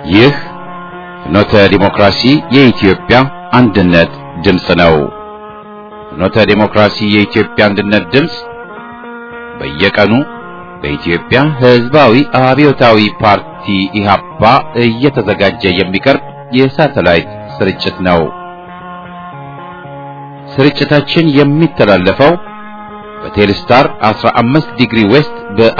ይህ ፍኖተ ዲሞክራሲ የኢትዮጵያ አንድነት ድምፅ ነው። ፍኖተ ዲሞክራሲ የኢትዮጵያ አንድነት ድምፅ በየቀኑ በኢትዮጵያ ሕዝባዊ አብዮታዊ ፓርቲ ኢህአፓ እየተዘጋጀ የሚቀርብ የሳተላይት ስርጭት ነው። ስርጭታችን የሚተላለፈው በቴሌስታር 15 ዲግሪ ዌስት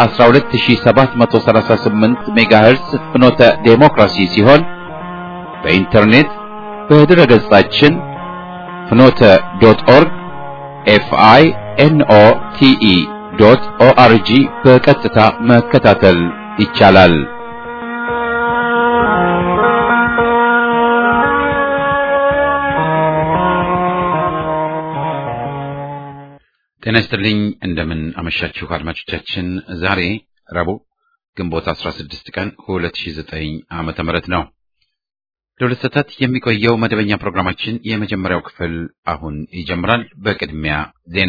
በ12738 ሜጋሄርስ ፍኖተ ዴሞክራሲ ሲሆን በኢንተርኔት በድረ ገጻችን ፍኖተ ዶት ኦርግ ኤፍአይ ኤንኦ ቲኢ ዶት ኦአርጂ በቀጥታ መከታተል ይቻላል። ጤና ይስጥልኝ። እንደምን አመሻችሁ አድማጮቻችን። ዛሬ ረቡዕ ግንቦት 16 ቀን 2009 ዓመተ ምህረት ነው። ለሁለት ሰዓታት የሚቆየው መደበኛ ፕሮግራማችን የመጀመሪያው ክፍል አሁን ይጀምራል። በቅድሚያ ዜና፣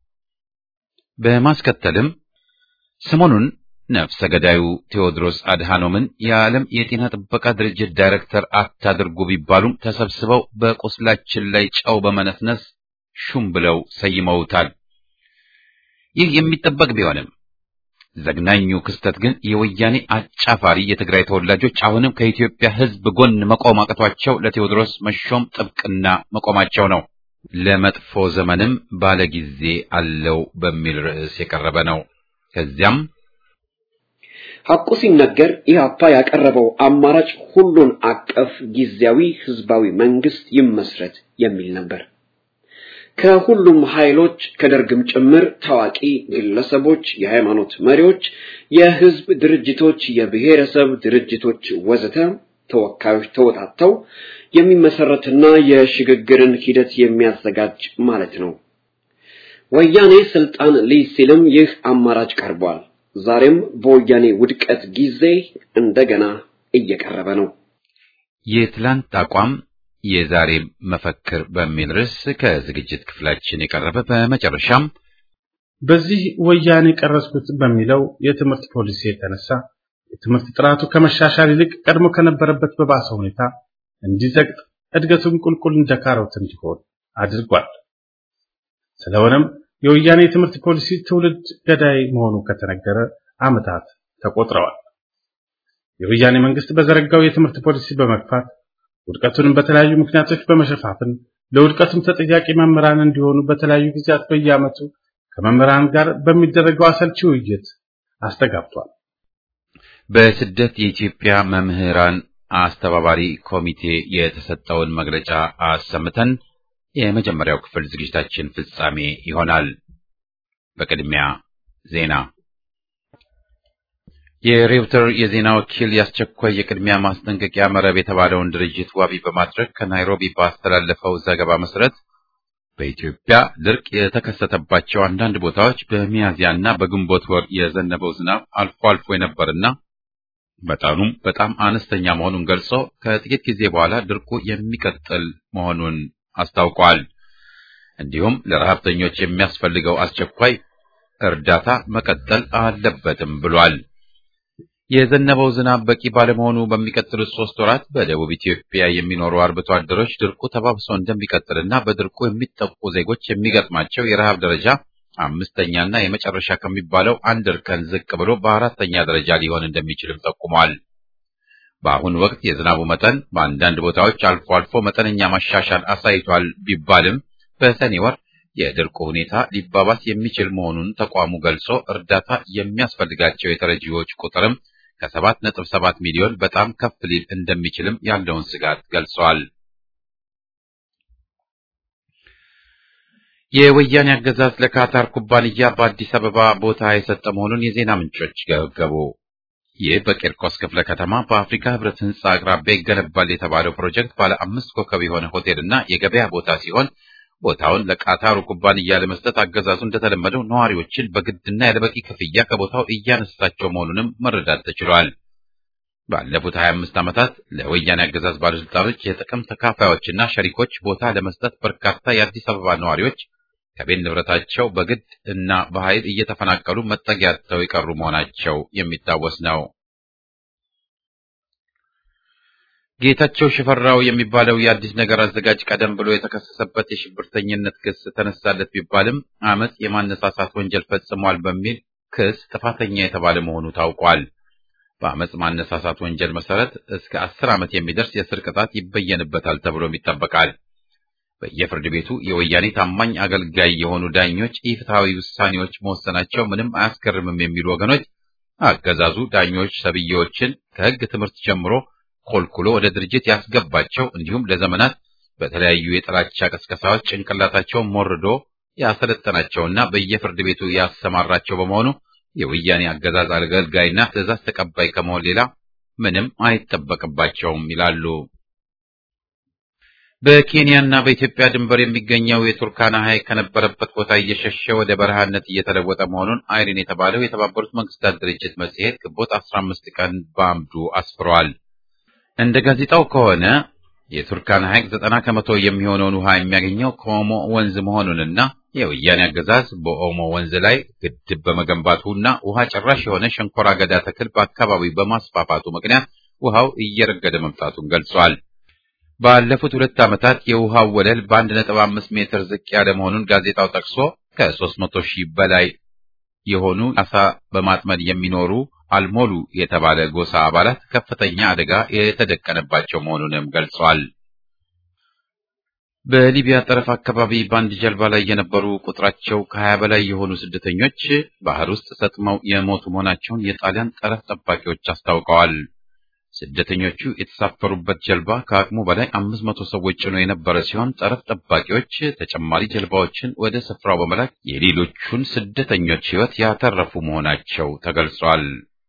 በማስከተልም ሰሞኑን ነፍሰ ገዳዩ ቴዎድሮስ አድሃኖምን የዓለም የጤና ጥበቃ ድርጅት ዳይሬክተር አታድርጉ ቢባሉም ተሰብስበው በቁስላችን ላይ ጨው በመነስነስ ሹም ብለው ሰይመውታል። ይህ የሚጠበቅ ቢሆንም ዘግናኙ ክስተት ግን የወያኔ አጫፋሪ የትግራይ ተወላጆች አሁንም ከኢትዮጵያ ሕዝብ ጎን መቆም አቅቷቸው ለቴዎድሮስ መሾም ጥብቅና መቆማቸው ነው። ለመጥፎ ዘመንም ባለጊዜ አለው በሚል ርዕስ የቀረበ ነው። ከዚያም ሐቁ ሲነገር ኢህአፓ ያቀረበው አማራጭ ሁሉን አቀፍ ጊዜያዊ ህዝባዊ መንግስት ይመስረት የሚል ነበር። ከሁሉም ኃይሎች ከደርግም ጭምር ታዋቂ ግለሰቦች፣ የሃይማኖት መሪዎች፣ የህዝብ ድርጅቶች፣ የብሔረሰብ ድርጅቶች ወዘተ ተወካዮች ተወጣተው የሚመሰረትና የሽግግርን ሂደት የሚያዘጋጅ ማለት ነው። ወያኔ ስልጣን ሊይዝ ሲልም ይህ አማራጭ ቀርቧል። ዛሬም በወያኔ ውድቀት ጊዜ እንደገና እየቀረበ ነው። የትላንት አቋም የዛሬ መፈክር በሚል ርዕስ ከዝግጅት ክፍላችን የቀረበ በመጨረሻም በዚህ ወያኔ ቀረጽኩት በሚለው የትምህርት ፖሊሲ የተነሳ የትምህርት ጥራቱ ከመሻሻል ይልቅ ቀድሞ ከነበረበት በባሰ ሁኔታ እንዲዘግጥ እድገቱን ቁልቁል እንደ ካሮት እንዲሆን አድርጓል። ስለሆነም የወያኔ የትምህርት ፖሊሲ ትውልድ ገዳይ መሆኑ ከተነገረ ዓመታት ተቆጥረዋል። የወያኔ መንግስት በዘረጋው የትምህርት ፖሊሲ በመግፋት ውድቀቱንም በተለያዩ ምክንያቶች በመሸፋፍን ለውድቀቱም ተጠያቂ መምህራን እንዲሆኑ በተለያዩ ጊዜያት በየዓመቱ ከመምህራን ጋር በሚደረገው አሰልቺ ውይይት አስተጋብቷል። በስደት የኢትዮጵያ መምህራን አስተባባሪ ኮሚቴ የተሰጠውን መግለጫ አሰምተን የመጀመሪያው ክፍል ዝግጅታችን ፍጻሜ ይሆናል። በቅድሚያ ዜና የሬውተር የዜና ወኪል የአስቸኳይ የቅድሚያ ማስጠንቀቂያ መረብ የተባለውን ድርጅት ዋቢ በማድረግ ከናይሮቢ ባስተላለፈው ዘገባ መሰረት በኢትዮጵያ ድርቅ የተከሰተባቸው አንዳንድ ቦታዎች በሚያዝያና በግንቦት ወር የዘነበው ዝናብ አልፎ አልፎ የነበርና መጠኑም በጣም አነስተኛ መሆኑን ገልጾ ከጥቂት ጊዜ በኋላ ድርቁ የሚቀጥል መሆኑን አስታውቋል። እንዲሁም ለረሃብተኞች የሚያስፈልገው አስቸኳይ እርዳታ መቀጠል አለበትም ብሏል። የዘነበው ዝናብ በቂ ባለመሆኑ በሚቀጥሉት ሶስት ወራት በደቡብ ኢትዮጵያ የሚኖሩ አርብቶ አደሮች ድርቁ ተባብሶ እንደሚቀጥልና በድርቁ የሚጠቁ ዜጎች የሚገጥማቸው የረሃብ ደረጃ አምስተኛና የመጨረሻ ከሚባለው አንድ እርከን ዝቅ ብሎ በአራተኛ ደረጃ ሊሆን እንደሚችልም ጠቁሟል። በአሁኑ ወቅት የዝናቡ መጠን በአንዳንድ ቦታዎች አልፎ አልፎ መጠነኛ ማሻሻል አሳይቷል ቢባልም በሰኔ ወር የድርቁ ሁኔታ ሊባባስ የሚችል መሆኑን ተቋሙ ገልጾ እርዳታ የሚያስፈልጋቸው የተረጂዎች ቁጥርም ከሰባት ነጥብ ሰባት ሚሊዮን በጣም ከፍ ሊል እንደሚችልም ያለውን ስጋት ገልጿል። የወያኔ አገዛዝ ለካታር ኩባንያ በአዲስ አበባ ቦታ የሰጠ መሆኑን የዜና ምንጮች ገበገቡ። ይህ በቂርቆስ ክፍለ ከተማ በአፍሪካ ሕብረት ሕንፃ አቅራቢያ ይገነባል የተባለው ፕሮጀክት ባለ አምስት ኮከብ የሆነ ሆቴልና የገበያ ቦታ ሲሆን ቦታውን ለቃታሩ ኩባንያ ለመስጠት አገዛዙ እንደተለመደው ነዋሪዎችን በግድና ያለበቂ ክፍያ ከቦታው እያነሳቸው መሆኑንም መረዳት ተችሏል። ባለፉት 25 ዓመታት ለወያኔ አገዛዝ ባለስልጣኖች የጥቅም ተካፋዮችና ሸሪኮች ቦታ ለመስጠት በርካታ የአዲስ አበባ ነዋሪዎች ከቤት ንብረታቸው በግድ እና በኃይል እየተፈናቀሉ መጠጊያ አጥተው የቀሩ መሆናቸው የሚታወስ ነው። ጌታቸው ሽፈራው የሚባለው የአዲስ ነገር አዘጋጅ ቀደም ብሎ የተከሰሰበት የሽብርተኝነት ክስ ተነሳለት ቢባልም አመፅ የማነሳሳት ወንጀል ፈጽሟል በሚል ክስ ጥፋተኛ የተባለ መሆኑ ታውቋል። በአመፅ ማነሳሳት ወንጀል መሰረት እስከ አስር ዓመት የሚደርስ የእስር ቅጣት ይበየንበታል ተብሎም ይጠበቃል። በየፍርድ ቤቱ የወያኔ ታማኝ አገልጋይ የሆኑ ዳኞች ኢፍትሐዊ ውሳኔዎች መወሰናቸው ምንም አያስገርምም የሚሉ ወገኖች አገዛዙ ዳኞች ሰብዬዎችን ከሕግ ትምህርት ጀምሮ ኮልኩሎ ወደ ድርጅት ያስገባቸው እንዲሁም ለዘመናት በተለያዩ የጥላቻ ቅስቀሳዎች ጭንቅላታቸውን ሞርዶ ያሰለጠናቸውና በየፍርድ ቤቱ ያሰማራቸው በመሆኑ የወያኔ አገዛዝ አገልጋይና ትዕዛዝ ተቀባይ ከመሆን ሌላ ምንም አይጠበቅባቸውም ይላሉ። በኬንያና በኢትዮጵያ ድንበር የሚገኘው የቱርካና ሐይቅ ከነበረበት ቦታ እየሸሸ ወደ በረሃነት እየተለወጠ መሆኑን አይሪን የተባለው የተባበሩት መንግስታት ድርጅት መጽሔት ግንቦት 15 ቀን በአምዱ አስፍሯል። እንደ ጋዜጣው ከሆነ የቱርካና ሐይቅ ዘጠና ከመቶ የሚሆነውን ውሃ የሚያገኘው ከኦሞ ወንዝ መሆኑንና የወያኔ አገዛዝ በኦሞ ወንዝ ላይ ግድብ በመገንባቱና ውሃ ጭራሽ የሆነ ሸንኮራ አገዳ ተክል በአካባቢው በማስፋፋቱ ምክንያት ውሃው እየረገደ መምጣቱን ገልጿል። ባለፉት ሁለት ዓመታት የውሃው ወለል በአንድ ነጥብ አምስት ሜትር ዝቅ ያለ መሆኑን ጋዜጣው ጠቅሶ ከሦስት መቶ ሺህ በላይ የሆኑ አሳ በማጥመድ የሚኖሩ አልሞሉ የተባለ ጎሳ አባላት ከፍተኛ አደጋ የተደቀነባቸው መሆኑንም ገልጿል። በሊቢያ ጠረፍ አካባቢ በአንድ ጀልባ ላይ የነበሩ ቁጥራቸው ከሀያ በላይ የሆኑ ስደተኞች ባህር ውስጥ ሰጥመው የሞቱ መሆናቸውን የጣሊያን ጠረፍ ጠባቂዎች አስታውቀዋል። ስደተኞቹ የተሳፈሩበት ጀልባ ከአቅሙ በላይ አምስት መቶ ሰዎች ጭኖ የነበረ ሲሆን ጠረፍ ጠባቂዎች ተጨማሪ ጀልባዎችን ወደ ስፍራው በመላክ የሌሎቹን ስደተኞች ሕይወት ያተረፉ መሆናቸው ተገልጿል።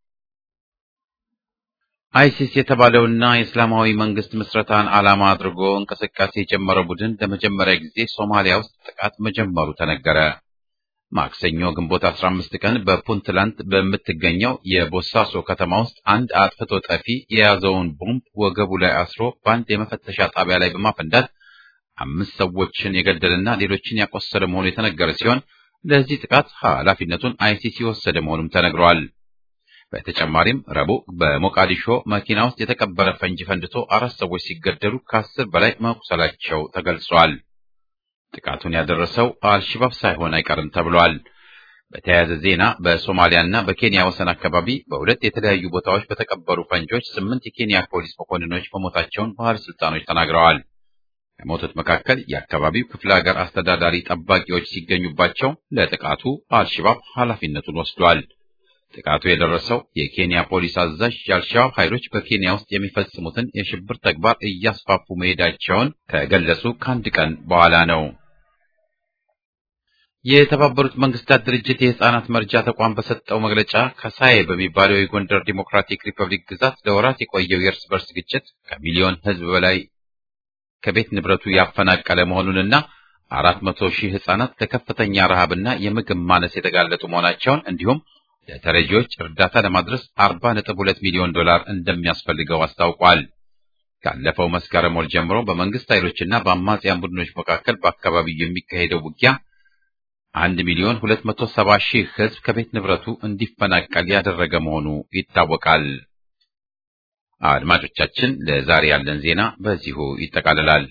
አይሲስ የተባለውና የእስላማዊ መንግስት ምስረታን ዓላማ አድርጎ እንቅስቃሴ የጀመረው ቡድን ለመጀመሪያ ጊዜ ሶማሊያ ውስጥ ጥቃት መጀመሩ ተነገረ። ማክሰኞ ግንቦት 15 ቀን በፑንትላንድ በምትገኘው የቦሳሶ ከተማ ውስጥ አንድ አጥፍቶ ጠፊ የያዘውን ቦምብ ወገቡ ላይ አስሮ በአንድ የመፈተሻ ጣቢያ ላይ በማፈንዳት አምስት ሰዎችን የገደልና ሌሎችን ያቆሰለ መሆኑ የተነገረ ሲሆን ለዚህ ጥቃት ኃላፊነቱን አይሲስ የወሰደ መሆኑም ተነግሯል። በተጨማሪም ረቡዕ በሞቃዲሾ መኪና ውስጥ የተቀበረ ፈንጂ ፈንድቶ አራት ሰዎች ሲገደሉ ከአስር በላይ መቁሰላቸው ተገልጿል። ጥቃቱን ያደረሰው አልሽባብ ሳይሆን አይቀርም ተብሏል። በተያያዘ ዜና በሶማሊያና በኬንያ ወሰን አካባቢ በሁለት የተለያዩ ቦታዎች በተቀበሩ ፈንጆች ስምንት የኬንያ ፖሊስ መኮንኖች መሞታቸውን ባለስልጣኖች ተናግረዋል። ከሞቱት መካከል የአካባቢው ክፍለ ሀገር አስተዳዳሪ ጠባቂዎች ሲገኙባቸው ለጥቃቱ አልሽባብ ኃላፊነቱን ወስዷል። ጥቃቱ የደረሰው የኬንያ ፖሊስ አዛዥ የአልሸባብ ኃይሎች በኬንያ ውስጥ የሚፈጽሙትን የሽብር ተግባር እያስፋፉ መሄዳቸውን ከገለጹ ከአንድ ቀን በኋላ ነው። የተባበሩት መንግስታት ድርጅት የህፃናት መርጃ ተቋም በሰጠው መግለጫ ከሳዬ በሚባለው የጎንደር ዲሞክራቲክ ሪፐብሊክ ግዛት ለወራት የቆየው የእርስ በርስ ግጭት ከሚሊዮን ህዝብ በላይ ከቤት ንብረቱ ያፈናቀለ መሆኑንና አራት መቶ ሺህ ህጻናት ለከፍተኛ ረሃብና የምግብ ማነስ የተጋለጡ መሆናቸውን እንዲሁም ለተረጂዎች እርዳታ ለማድረስ 40.2 ሚሊዮን ዶላር እንደሚያስፈልገው አስታውቋል። ካለፈው መስከረም ወር ጀምሮ በመንግስት ኃይሎችና በአማጽያን ቡድኖች መካከል በአካባቢው የሚካሄደው ውጊያ አንድ ሚሊዮን 270 ሺህ ህዝብ ከቤት ንብረቱ እንዲፈናቀል ያደረገ መሆኑ ይታወቃል። አድማጮቻችን፣ ለዛሬ ያለን ዜና በዚሁ ይጠቃልላል።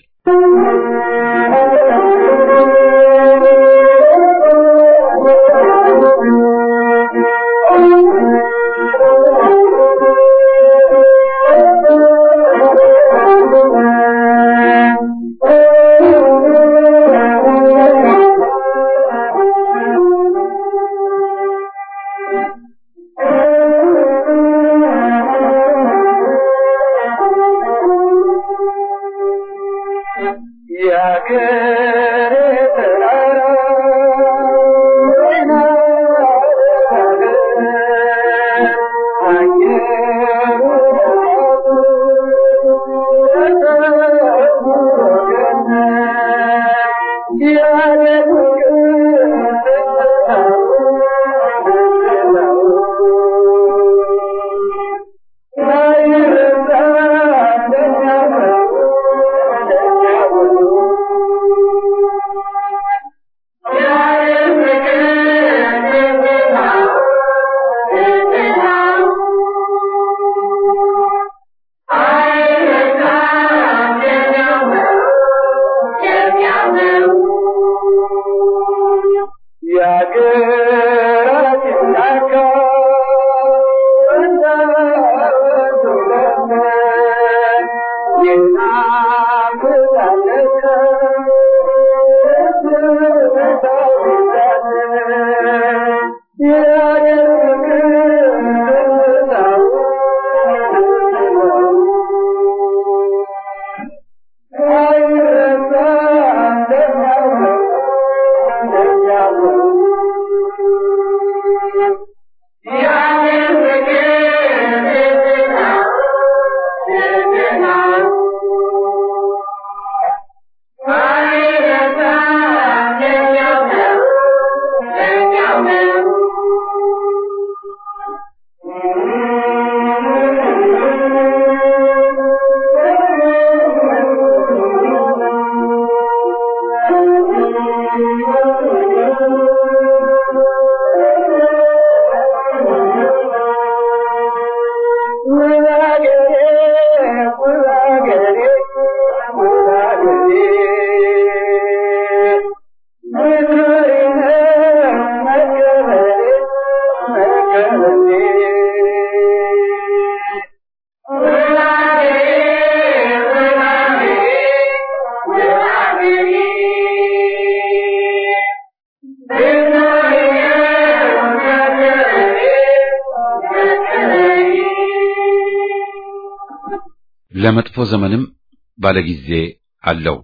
ለመጥፎ ዘመንም ባለጊዜ አለው።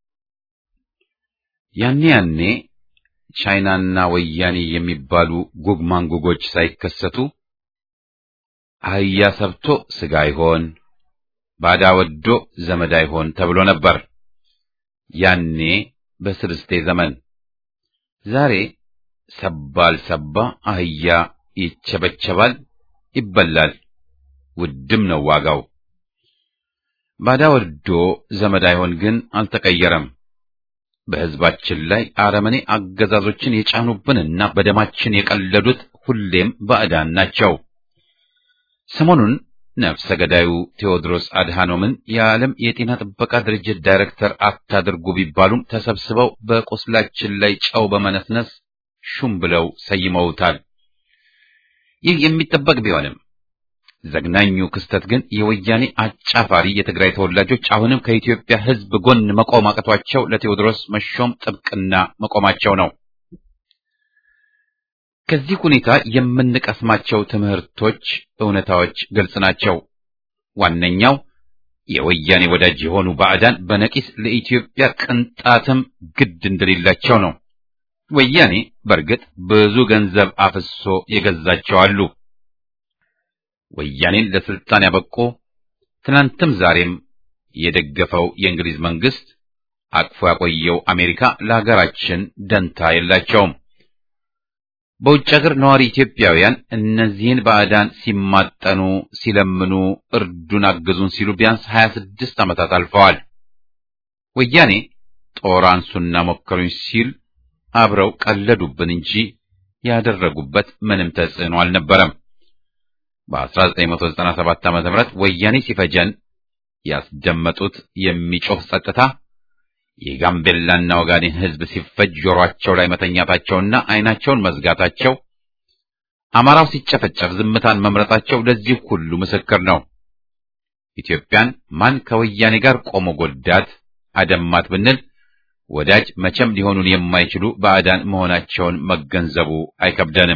ያኔ ያኔ ቻይናና ወያኔ የሚባሉ ጉግ ማንጉጎች ሳይከሰቱ አህያ ሰብቶ ስጋ አይሆን፣ ባዳ ወዶ ዘመድ አይሆን ተብሎ ነበር። ያኔ በስልስቴ ዘመን። ዛሬ ሰባል ሰባ አህያ ይቸበቸባል፣ ይበላል፣ ውድም ነው ዋጋው። ባዳ ወዶ ዘመድ አይሆን ግን አልተቀየረም። በሕዝባችን ላይ አረመኔ አገዛዞችን የጫኑብንና በደማችን የቀለዱት ሁሌም ባዕዳን ናቸው። ሰሞኑን ነፍሰ ገዳዩ ቴዎድሮስ አድሃኖምን የዓለም የጤና ጥበቃ ድርጅት ዳይሬክተር አታድርጉ ቢባሉም ተሰብስበው በቁስላችን ላይ ጨው በመነስነስ ሹም ብለው ሰይመውታል። ይህ የሚጠበቅ ቢሆንም ዘግናኙ ክስተት ግን የወያኔ አጫፋሪ የትግራይ ተወላጆች አሁንም ከኢትዮጵያ ሕዝብ ጎን መቆም አቅቷቸው ለቴዎድሮስ መሾም ጥብቅና መቆማቸው ነው። ከዚህ ሁኔታ የምንቀስማቸው ትምህርቶች፣ እውነታዎች ግልጽ ናቸው። ዋነኛው የወያኔ ወዳጅ የሆኑ ባዕዳን በነቂስ ለኢትዮጵያ ቅንጣትም ግድ እንደሌላቸው ነው። ወያኔ በእርግጥ ብዙ ገንዘብ አፍሶ የገዛቸው አሉ። ወያኔን ለስልጣን ያበቁ ትናንትም ዛሬም የደገፈው የእንግሊዝ መንግስት አቅፎ ያቆየው አሜሪካ ለሀገራችን ደንታ የላቸውም። በውጭ ሀገር ነዋሪ ኢትዮጵያውያን እነዚህን ባዕዳን ሲማጠኑ፣ ሲለምኑ፣ እርዱን፣ አግዙን ሲሉ ቢያንስ ሀያ ስድስት ዓመታት አልፈዋል። ወያኔ ጦር አንሱና ሞከሩኝ ሲል አብረው ቀለዱብን እንጂ ያደረጉበት ምንም ተጽዕኖ አልነበረም። በ1997 ዓ.ም ወያኔ ሲፈጀን ያስደመጡት የሚጮህ ጸጥታ የጋምቤላና ወጋዴን ሕዝብ ሲፈጅ ጆሮአቸው ላይ መተኛታቸውና ዓይናቸውን መዝጋታቸው፣ አማራው ሲጨፈጨፍ ዝምታን መምረጣቸው ለዚህ ሁሉ ምስክር ነው። ኢትዮጵያን ማን ከወያኔ ጋር ቆሞ ጎዳት አደማት ብንል ወዳጅ መቼም ሊሆኑን የማይችሉ ባዕዳን መሆናቸውን መገንዘቡ አይከብደንም።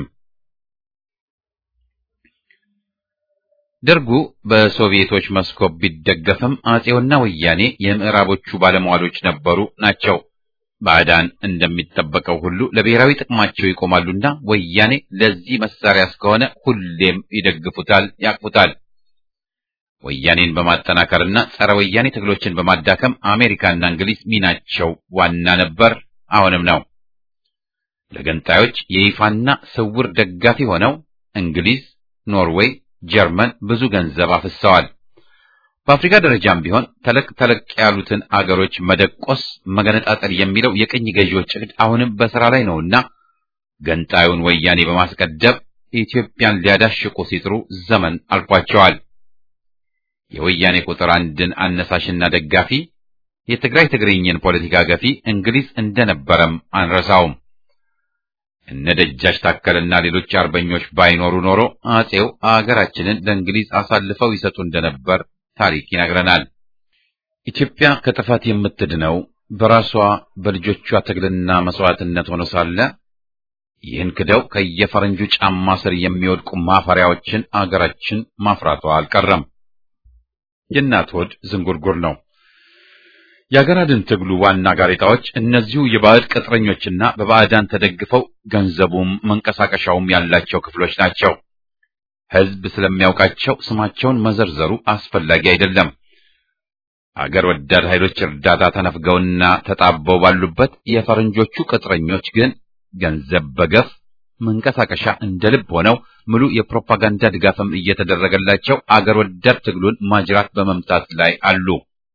ደርጉ በሶቪየቶች መስኮብ ቢደገፍም አጼውና ወያኔ የምዕራቦቹ ባለሟሎች ነበሩ ናቸው። ባዕዳን እንደሚጠበቀው ሁሉ ለብሔራዊ ጥቅማቸው ይቆማሉና ወያኔ ለዚህ መሳሪያ እስከሆነ ሁሌም ይደግፉታል፣ ያቅፉታል። ወያኔን በማጠናከርና ጸረ ወያኔ ትግሎችን በማዳከም አሜሪካና እንግሊዝ ሚናቸው ዋና ነበር፣ አሁንም ነው። ለገንጣዮች የይፋና ስውር ደጋፊ ሆነው እንግሊዝ፣ ኖርዌይ ጀርመን ብዙ ገንዘብ አፍሰዋል። በአፍሪካ ደረጃም ቢሆን ተለቅ ተለቅ ያሉትን አገሮች መደቆስ፣ መገነጣጠል የሚለው የቅኝ ገዢዎች ዕቅድ አሁንም በሥራ ላይ ነውና ገንጣዩን ወያኔ በማስቀደም ኢትዮጵያን ሊያዳሽቁ ሲጥሩ ዘመን አልፏቸዋል። የወያኔ ቁጥር አንድን አነሳሽና ደጋፊ የትግራይ ትግርኝን ፖለቲካ ገፊ እንግሊዝ እንደነበረም አንረሳውም። እነ ደጃች ታከልና ሌሎች አርበኞች ባይኖሩ ኖሮ አጼው አገራችንን ለእንግሊዝ አሳልፈው ይሰጡ እንደነበር ታሪክ ይነግረናል። ኢትዮጵያ ከጥፋት የምትድነው በራሷ በልጆቿ ትግልና መስዋዕትነት ሆኖ ሳለ ይህን ክደው ከየፈረንጁ ጫማ ስር የሚወድቁ ማፈሪያዎችን አገራችን ማፍራቷ አልቀረም። የእናት ሆድ ዝንጉርጉር ነው። የአገር አድን ትግሉ ዋና ጋሬጣዎች እነዚሁ የባዕድ ቅጥረኞችና በባዕዳን ተደግፈው ገንዘቡም መንቀሳቀሻውም ያላቸው ክፍሎች ናቸው። ሕዝብ ስለሚያውቃቸው ስማቸውን መዘርዘሩ አስፈላጊ አይደለም። አገር ወዳድ ኃይሎች እርዳታ ተነፍገውና ተጣበው ባሉበት የፈረንጆቹ ቅጥረኞች ግን ገንዘብ በገፍ መንቀሳቀሻ እንደ ልብ ሆነው ሙሉ የፕሮፓጋንዳ ድጋፍም እየተደረገላቸው አገር ወዳድ ትግሉን ማጅራት በመምታት ላይ አሉ።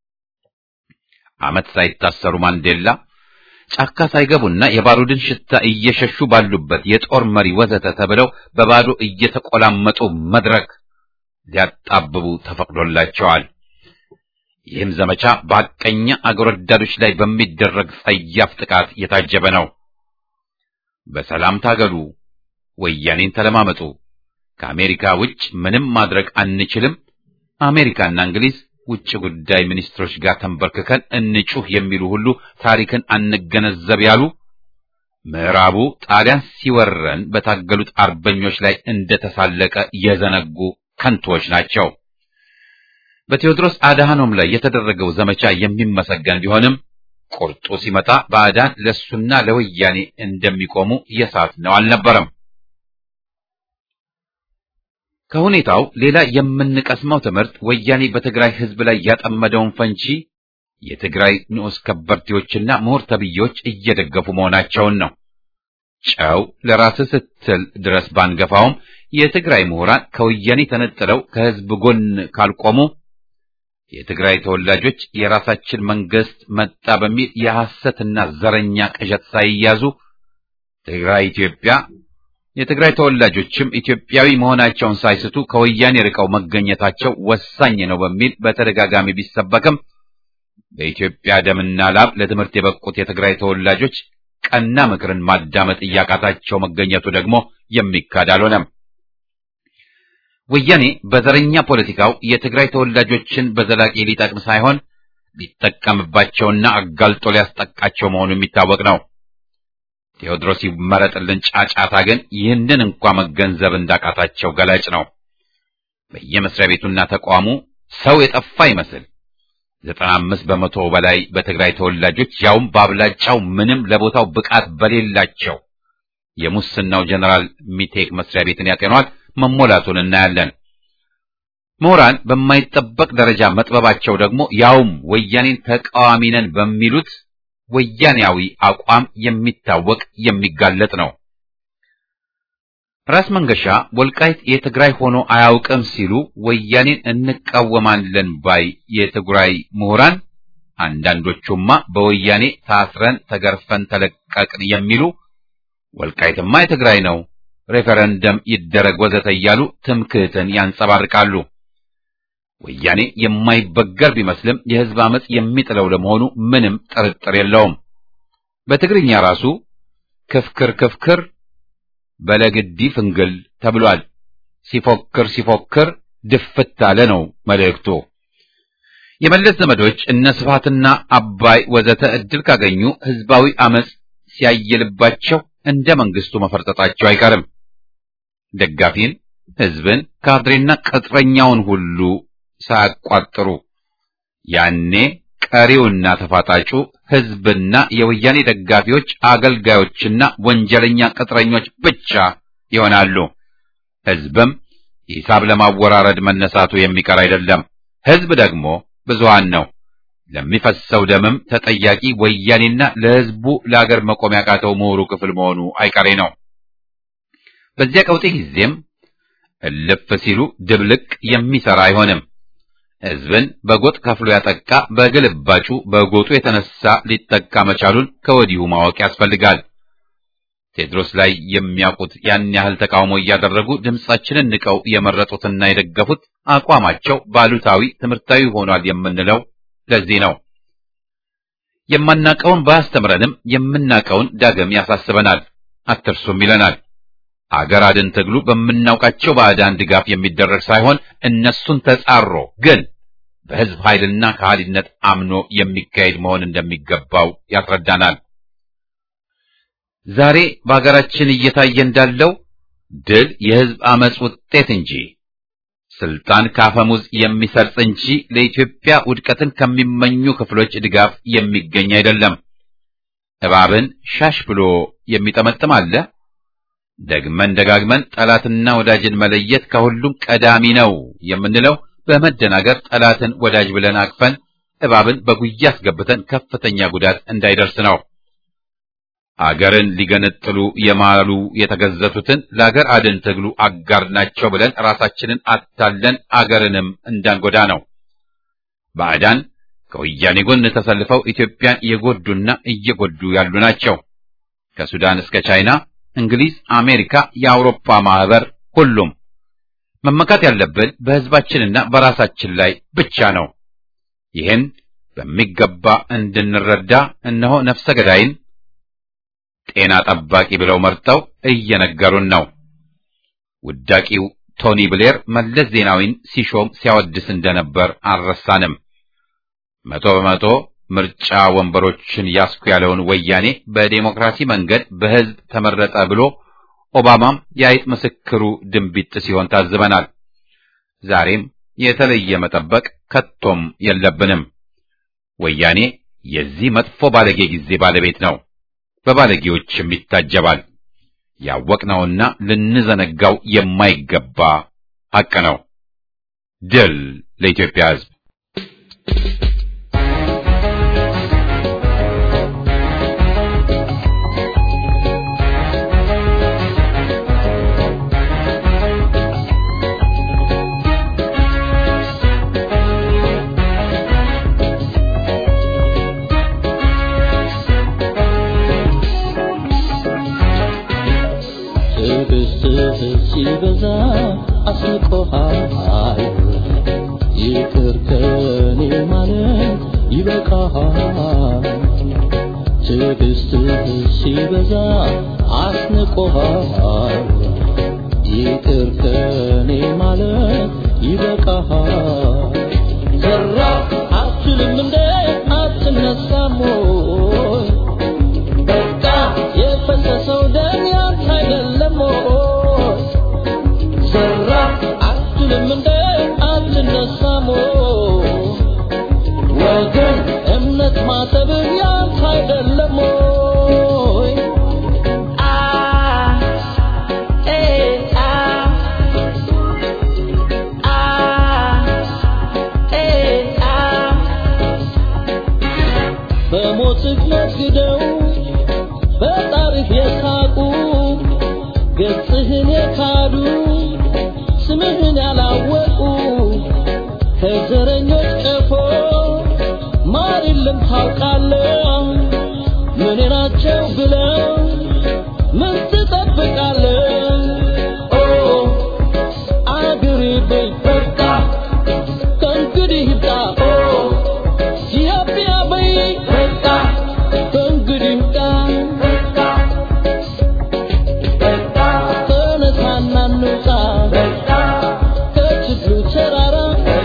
ዓመት ሳይታሰሩ ማንዴላ ጫካ ሳይገቡና የባሩድን ሽታ እየሸሹ ባሉበት የጦር መሪ ወዘተ ተብለው በባዶ እየተቆላመጡ መድረክ ሊያጣብቡ ተፈቅዶላቸዋል። ይህም ዘመቻ በሐቀኛ አገር ወዳዶች ላይ በሚደረግ ጸያፍ ጥቃት የታጀበ ነው። በሰላም ታገሉ፣ ወያኔን ተለማመጡ፣ ከአሜሪካ ውጭ ምንም ማድረግ አንችልም፣ አሜሪካና እንግሊዝ ውጭ ጉዳይ ሚኒስትሮች ጋር ተንበርክከን እንጩህ የሚሉ ሁሉ ታሪክን አንገነዘብ ያሉ ምዕራቡ ጣሊያን ሲወረን በታገሉት አርበኞች ላይ እንደተሳለቀ የዘነጉ ከንቶች ናቸው። በቴዎድሮስ አድሃኖም ላይ የተደረገው ዘመቻ የሚመሰገን ቢሆንም ቁርጡ ሲመጣ ባዕዳን ለሱና ለወያኔ እንደሚቆሙ የሳት ነው አልነበረም። ከሁኔታው ሌላ የምንቀስመው ትምህርት ወያኔ በትግራይ ሕዝብ ላይ ያጠመደውን ፈንጂ የትግራይ ንዑስ ከበርቴዎችና ምሁር ተብዬዎች እየደገፉ መሆናቸውን ነው። ጨው ለራስህ ስትል ድረስ ባንገፋውም የትግራይ ምሁራን ከወያኔ ተነጥለው ከሕዝብ ጎን ካልቆሙ የትግራይ ተወላጆች የራሳችን መንግስት መጣ በሚል የሐሰትና ዘረኛ ቅዠት ሳይያዙ ትግራይ ኢትዮጵያ የትግራይ ተወላጆችም ኢትዮጵያዊ መሆናቸውን ሳይስቱ ከወያኔ ርቀው መገኘታቸው ወሳኝ ነው በሚል በተደጋጋሚ ቢሰበክም በኢትዮጵያ ደምና ላብ ለትምህርት የበቁት የትግራይ ተወላጆች ቀና ምክርን ማዳመጥ እያቃታቸው መገኘቱ ደግሞ የሚካድ አልሆነም። ወያኔ በዘረኛ ፖለቲካው የትግራይ ተወላጆችን በዘላቂ ሊጠቅም ሳይሆን ሊጠቀምባቸውና አጋልጦ ሊያስጠቃቸው መሆኑ የሚታወቅ ነው። ቴዎድሮስ ይመረጥልን ጫጫታ ግን ይህንን እንኳ መገንዘብ እንዳቃታቸው ገላጭ ነው። በየመስሪያ ቤቱና ተቋሙ ሰው የጠፋ ይመስል ዘጠና አምስት በመቶ በላይ በትግራይ ተወላጆች ያውም በአብላጫው ምንም ለቦታው ብቃት በሌላቸው የሙስናው ጀነራል ሚቴክ መስሪያ ቤትን ያጤኗል መሞላቱን እናያለን። ምሁራን በማይጠበቅ ደረጃ መጥበባቸው ደግሞ ያውም ወያኔን ተቃዋሚ ነን በሚሉት ወያኔያዊ አቋም የሚታወቅ የሚጋለጥ ነው። ራስ መንገሻ ወልቃይት የትግራይ ሆኖ አያውቅም ሲሉ ወያኔን እንቃወማለን ባይ የትግራይ ምሁራን አንዳንዶቹማ በወያኔ ታስረን ተገርፈን ተለቀቅን የሚሉ ወልቃይትማ የትግራይ ነው፣ ሬፈረንደም ይደረግ ወዘተ እያሉ ትምክህትን ያንጸባርቃሉ። ወያኔ የማይበገር ቢመስልም የሕዝብ አመጽ የሚጥለው ለመሆኑ ምንም ጥርጥር የለውም። በትግርኛ ራሱ ክፍክር ክፍክር በለግዲ ፍንግል ተብሏል። ሲፎክር ሲፎክር ድፍት አለ ነው መልእክቱ። የመለስ ዘመዶች እነ ስብሃትና አባይ ወዘተ እድል ካገኙ ሕዝባዊ አመጽ ሲያየልባቸው እንደ መንግስቱ መፈርጠጣቸው አይቀርም። ደጋፊን፣ ሕዝብን፣ ካድሬና ቅጥረኛውን ሁሉ ሳያቋጥሩ ያኔ ቀሪውና ተፋጣጩ ሕዝብና የወያኔ ደጋፊዎች አገልጋዮችና ወንጀለኛ ቅጥረኞች ብቻ ይሆናሉ። ሕዝብም ሂሳብ ለማወራረድ መነሳቱ የሚቀር አይደለም። ሕዝብ ደግሞ ብዙሃን ነው። ለሚፈሰው ደምም ተጠያቂ ወያኔና ለሕዝቡ ለአገር መቆም ያቃተው ምሁሩ ክፍል መሆኑ አይቀሬ ነው። በዚያ ቀውጤ ጊዜም እልፍ ሲሉ ድብልቅ የሚሰራ አይሆንም። ሕዝብን በጎጥ ከፍሎ ያጠቃ በግልባጩ በጎጡ የተነሳ ሊጠቃ መቻሉን ከወዲሁ ማወቅ ያስፈልጋል። ቴዎድሮስ ላይ የሚያውቁት ያን ያህል ተቃውሞ እያደረጉ ድምጻችንን ንቀው የመረጡትና የደገፉት አቋማቸው ባሉታዊ ትምህርታዊ ሆኗል የምንለው ለዚህ ነው። የማናቀውን ባያስተምረንም የምናቀውን ዳግም ያሳስበናል፣ አትርሱም ይለናል። አገር አድን ትግሉ በምናውቃቸው ባዕዳን ድጋፍ የሚደረግ ሳይሆን እነሱን ተጻሮ ግን በህዝብ ኃይልና ከሃሊነት አምኖ የሚካሄድ መሆን እንደሚገባው ያስረዳናል። ዛሬ በሀገራችን እየታየ እንዳለው ድል የህዝብ አመጽ ውጤት እንጂ ስልጣን ካፈሙዝ የሚሰርጽ እንጂ ለኢትዮጵያ ውድቀትን ከሚመኙ ክፍሎች ድጋፍ የሚገኝ አይደለም። እባብን ሻሽ ብሎ የሚጠመጥም አለ። ደግመን ደጋግመን ጠላትና ወዳጅን መለየት ከሁሉም ቀዳሚ ነው የምንለው በመደናገር ጠላትን ወዳጅ ብለን አቅፈን እባብን በጉያ አስገብተን ከፍተኛ ጉዳት እንዳይደርስ ነው። አገርን ሊገነጥሉ የማሉ የተገዘቱትን ለአገር አድን ትግሉ አጋር ናቸው ብለን ራሳችንን አታለን አገርንም እንዳንጎዳ ነው። ባዕዳን ከወያኔ ጎን ተሰልፈው ኢትዮጵያን የጎዱና እየጎዱ ያሉ ናቸው። ከሱዳን እስከ ቻይና፣ እንግሊዝ፣ አሜሪካ፣ የአውሮፓ ማህበር፣ ሁሉም መመካት ያለብን በህዝባችንና በራሳችን ላይ ብቻ ነው። ይህን በሚገባ እንድንረዳ እነሆ ነፍሰ ገዳይን ጤና ጠባቂ ብለው መርጠው እየነገሩን ነው። ውዳቂው ቶኒ ብሌር መለስ ዜናዊን ሲሾም ሲያወድስ እንደነበር አልረሳንም። መቶ በመቶ ምርጫ ወንበሮችን ያስኩ ያለውን ወያኔ በዴሞክራሲ መንገድ በህዝብ ተመረጠ ብሎ ኦባማም የአይጥ ምስክሩ ድንቢጥ ሲሆን ታዝበናል። ዛሬም የተለየ መጠበቅ ከቶም የለብንም። ወያኔ የዚህ መጥፎ ባለጌ ጊዜ ባለቤት ነው። በባለጌዎችም ይታጀባል። ያወቅነውና ልንዘነጋው የማይገባ ሐቅ ነው። ድል ለኢትዮጵያ ሕዝብ! ትዕግስትህ ሲበዛ አስንቆሃል፣ ይቅር ከኔ ማለት ይበቃሃል። ትዕግስትህ ሲበዛ አስንቆሃል፣ ይቅር ከኔ ማለት ይበቃሃል። ዘራ አትልም እንደ አትነሳም ወይ? በቃ የፈሰሰው ደም ያንተ አይደለም ወይ? ዘራ አትልም እንደ አትነሳም ወይ? ወገን እምነት ማሰብህ ያንተ አይደለም ወይ? አ ኤ አ አ ኤ አ በሞትህ ነግደው በጣሪፍ የሳቁ ገጽህን የካዱ ስምህን ያላወቁ ከዘረኞች ቀፎ ማር የለም ታውቃለህ። ምን ናቸው ብለው ምን ትጠብቃለህ? ኦ አገሬ በይ በቃ ከእንግዲህ ይብቃ። ኦ ኢትዮጵያ በይ በቃ ከእንግዲህ ይብቃ። ተነሳና እንውጣ ከችግሩ ተራራ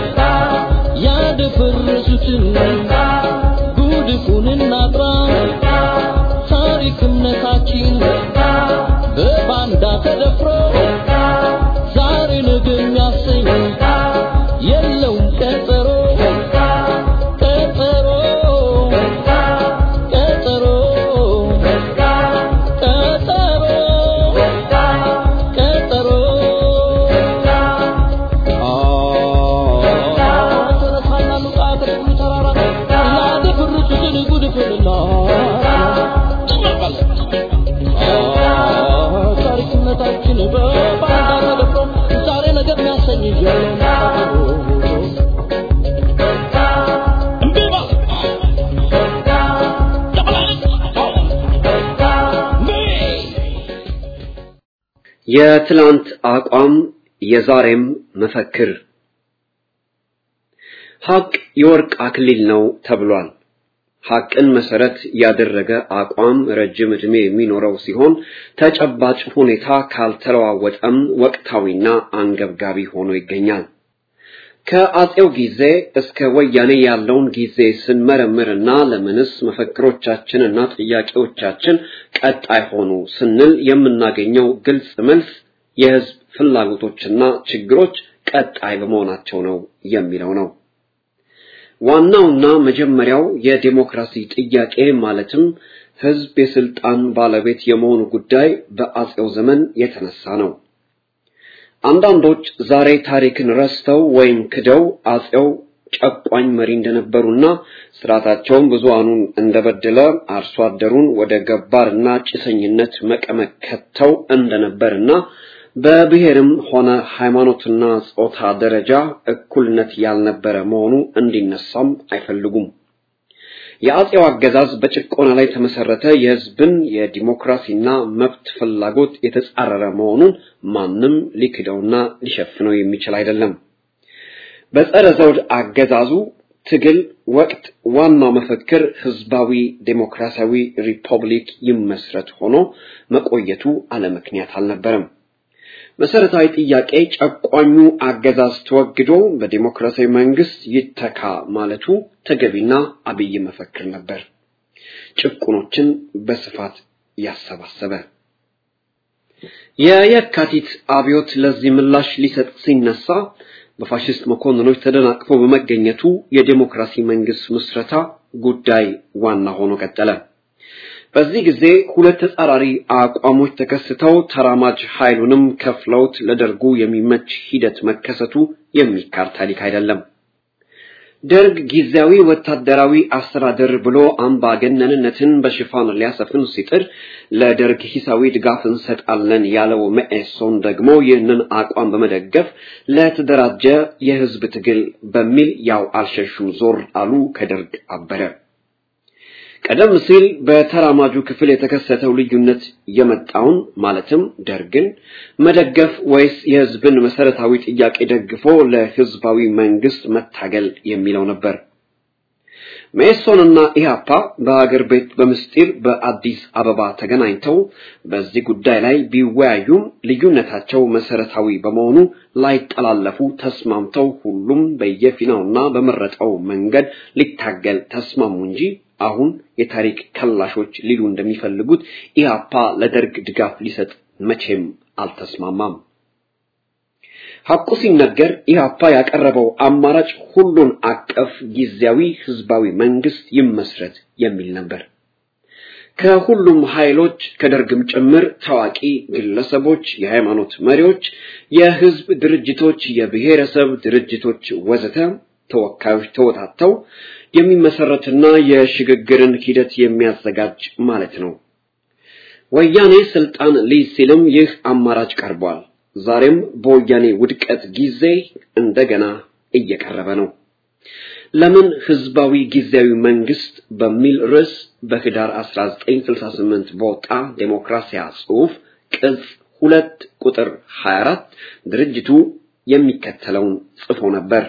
ያደፈረሱትን ጉድፉን እናጥራ። ታሪክ እምነታችን በባንዳ ተደፍሮ ዛሬ ነገ የሚያሰኝ የለውም ቀጠሮ ቀጠሮ ቀጠሮ ቀጠሮ ቀጠሮ ተነሳና እንውጣ ከችግሩ ተራራ ያደፈረሱትን ጉድፉንና ታሪክነታችን በባንዳ ተደፍሮ ዛሬ ነገር የሚያሰኝ የለውም እምቢ በል የትላንት አቋም የዛሬም መፈክር ሐቅ የወርቅ አክሊል ነው ተብሏል። ሐቅን መሰረት ያደረገ አቋም ረጅም ዕድሜ የሚኖረው ሲሆን ተጨባጭ ሁኔታ ካልተለዋወጠም ወቅታዊና አንገብጋቢ ሆኖ ይገኛል። ከአጼው ጊዜ እስከ ወያኔ ያለውን ጊዜ ስንመረምርና ለምንስ መፈክሮቻችንና ጥያቄዎቻችን ቀጣይ ሆኑ ስንል የምናገኘው ግልጽ መልስ የህዝብ ፍላጎቶችና ችግሮች ቀጣይ በመሆናቸው ነው የሚለው ነው። ዋናውና መጀመሪያው የዴሞክራሲ ጥያቄ ማለትም ህዝብ የስልጣን ባለቤት የመሆኑ ጉዳይ በአጼው ዘመን የተነሳ ነው። አንዳንዶች ዛሬ ታሪክን ረስተው ወይም ክደው አጼው ጨቋኝ መሪ እንደነበሩና ስርዓታቸውን ብዙሃኑን እንደበደለ አርሶ አደሩን ወደ ገባርና ጭሰኝነት መቀመቅ ከተው እንደነበርና በብሔርም ሆነ ሃይማኖትና ጾታ ደረጃ እኩልነት ያልነበረ መሆኑ እንዲነሳም አይፈልጉም። የአጼው አገዛዝ በጭቆና ላይ የተመሰረተ የህዝብን የዲሞክራሲና መብት ፍላጎት የተጻረረ መሆኑን ማንም ሊክደውና ሊሸፍነው የሚችል አይደለም። በጸረ ዘውድ አገዛዙ ትግል ወቅት ዋናው መፈክር ህዝባዊ ዴሞክራሲያዊ ሪፐብሊክ ይመስረት ሆኖ መቆየቱ አለምክንያት አልነበረም። መሰረታዊ ጥያቄ ጨቋኙ አገዛዝ ተወግዶ በዲሞክራሲያዊ መንግስት ይተካ ማለቱ ተገቢና አብይ መፈክር ነበር። ጭቁኖችን በስፋት ያሰባሰበ የየካቲት አብዮት ለዚህ ምላሽ ሊሰጥ ሲነሳ በፋሽስት መኮንኖች ተደናቅፎ በመገኘቱ የዲሞክራሲ መንግስት ምስረታ ጉዳይ ዋና ሆኖ ቀጠለ። በዚህ ጊዜ ሁለት ተጻራሪ አቋሞች ተከስተው ተራማጅ ኃይሉንም ከፍለውት ለደርጉ የሚመች ሂደት መከሰቱ የሚካድ ታሪክ አይደለም። ደርግ ጊዜያዊ ወታደራዊ አስተዳደር ብሎ አምባገነንነትን በሽፋን ሊያሰፍን ሲጥር ለደርግ ሂሳዊ ድጋፍ እንሰጣለን ያለው መኢሶን ደግሞ ይህንን አቋም በመደገፍ ለተደራጀ የህዝብ ትግል በሚል ያው አልሸሹም ዞር አሉ፣ ከደርግ አበረ። ቀደም ሲል በተራማጁ ክፍል የተከሰተው ልዩነት የመጣውን ማለትም ደርግን መደገፍ ወይስ የህዝብን መሰረታዊ ጥያቄ ደግፎ ለህዝባዊ መንግስት መታገል የሚለው ነበር። መኢሶንና ኢህአፓ በሀገር ቤት በምስጢር በአዲስ አበባ ተገናኝተው በዚህ ጉዳይ ላይ ቢወያዩም ልዩነታቸው መሰረታዊ በመሆኑ ላይጠላለፉ ተስማምተው ሁሉም በየፊናውና በመረጠው መንገድ ሊታገል ተስማሙ እንጂ አሁን የታሪክ ከላሾች ሊሉ እንደሚፈልጉት ኢህአፓ ለደርግ ድጋፍ ሊሰጥ መቼም አልተስማማም። ሐቁ ሲነገር ኢህአፓ ያቀረበው አማራጭ ሁሉን አቀፍ ጊዜያዊ ህዝባዊ መንግስት ይመስረት የሚል ነበር። ከሁሉም ኃይሎች ከደርግም ጭምር ታዋቂ ግለሰቦች፣ የሃይማኖት መሪዎች፣ የህዝብ ድርጅቶች፣ የብሔረሰብ ድርጅቶች ወዘተ ተወካዮች ተወታተው የሚመሰረትና የሽግግርን ሂደት የሚያዘጋጅ ማለት ነው። ወያኔ ስልጣን ሊይዝ ሲልም ይህ አማራጭ ቀርቧል። ዛሬም በወያኔ ውድቀት ጊዜ እንደገና እየቀረበ ነው። ለምን ህዝባዊ ጊዜያዊ መንግስት በሚል ርዕስ በህዳር 1968 በወጣ ዴሞክራሲያ ጽሑፍ ቅጽ ሁለት ቁጥር 24 ድርጅቱ የሚከተለውን ጽፎ ነበር።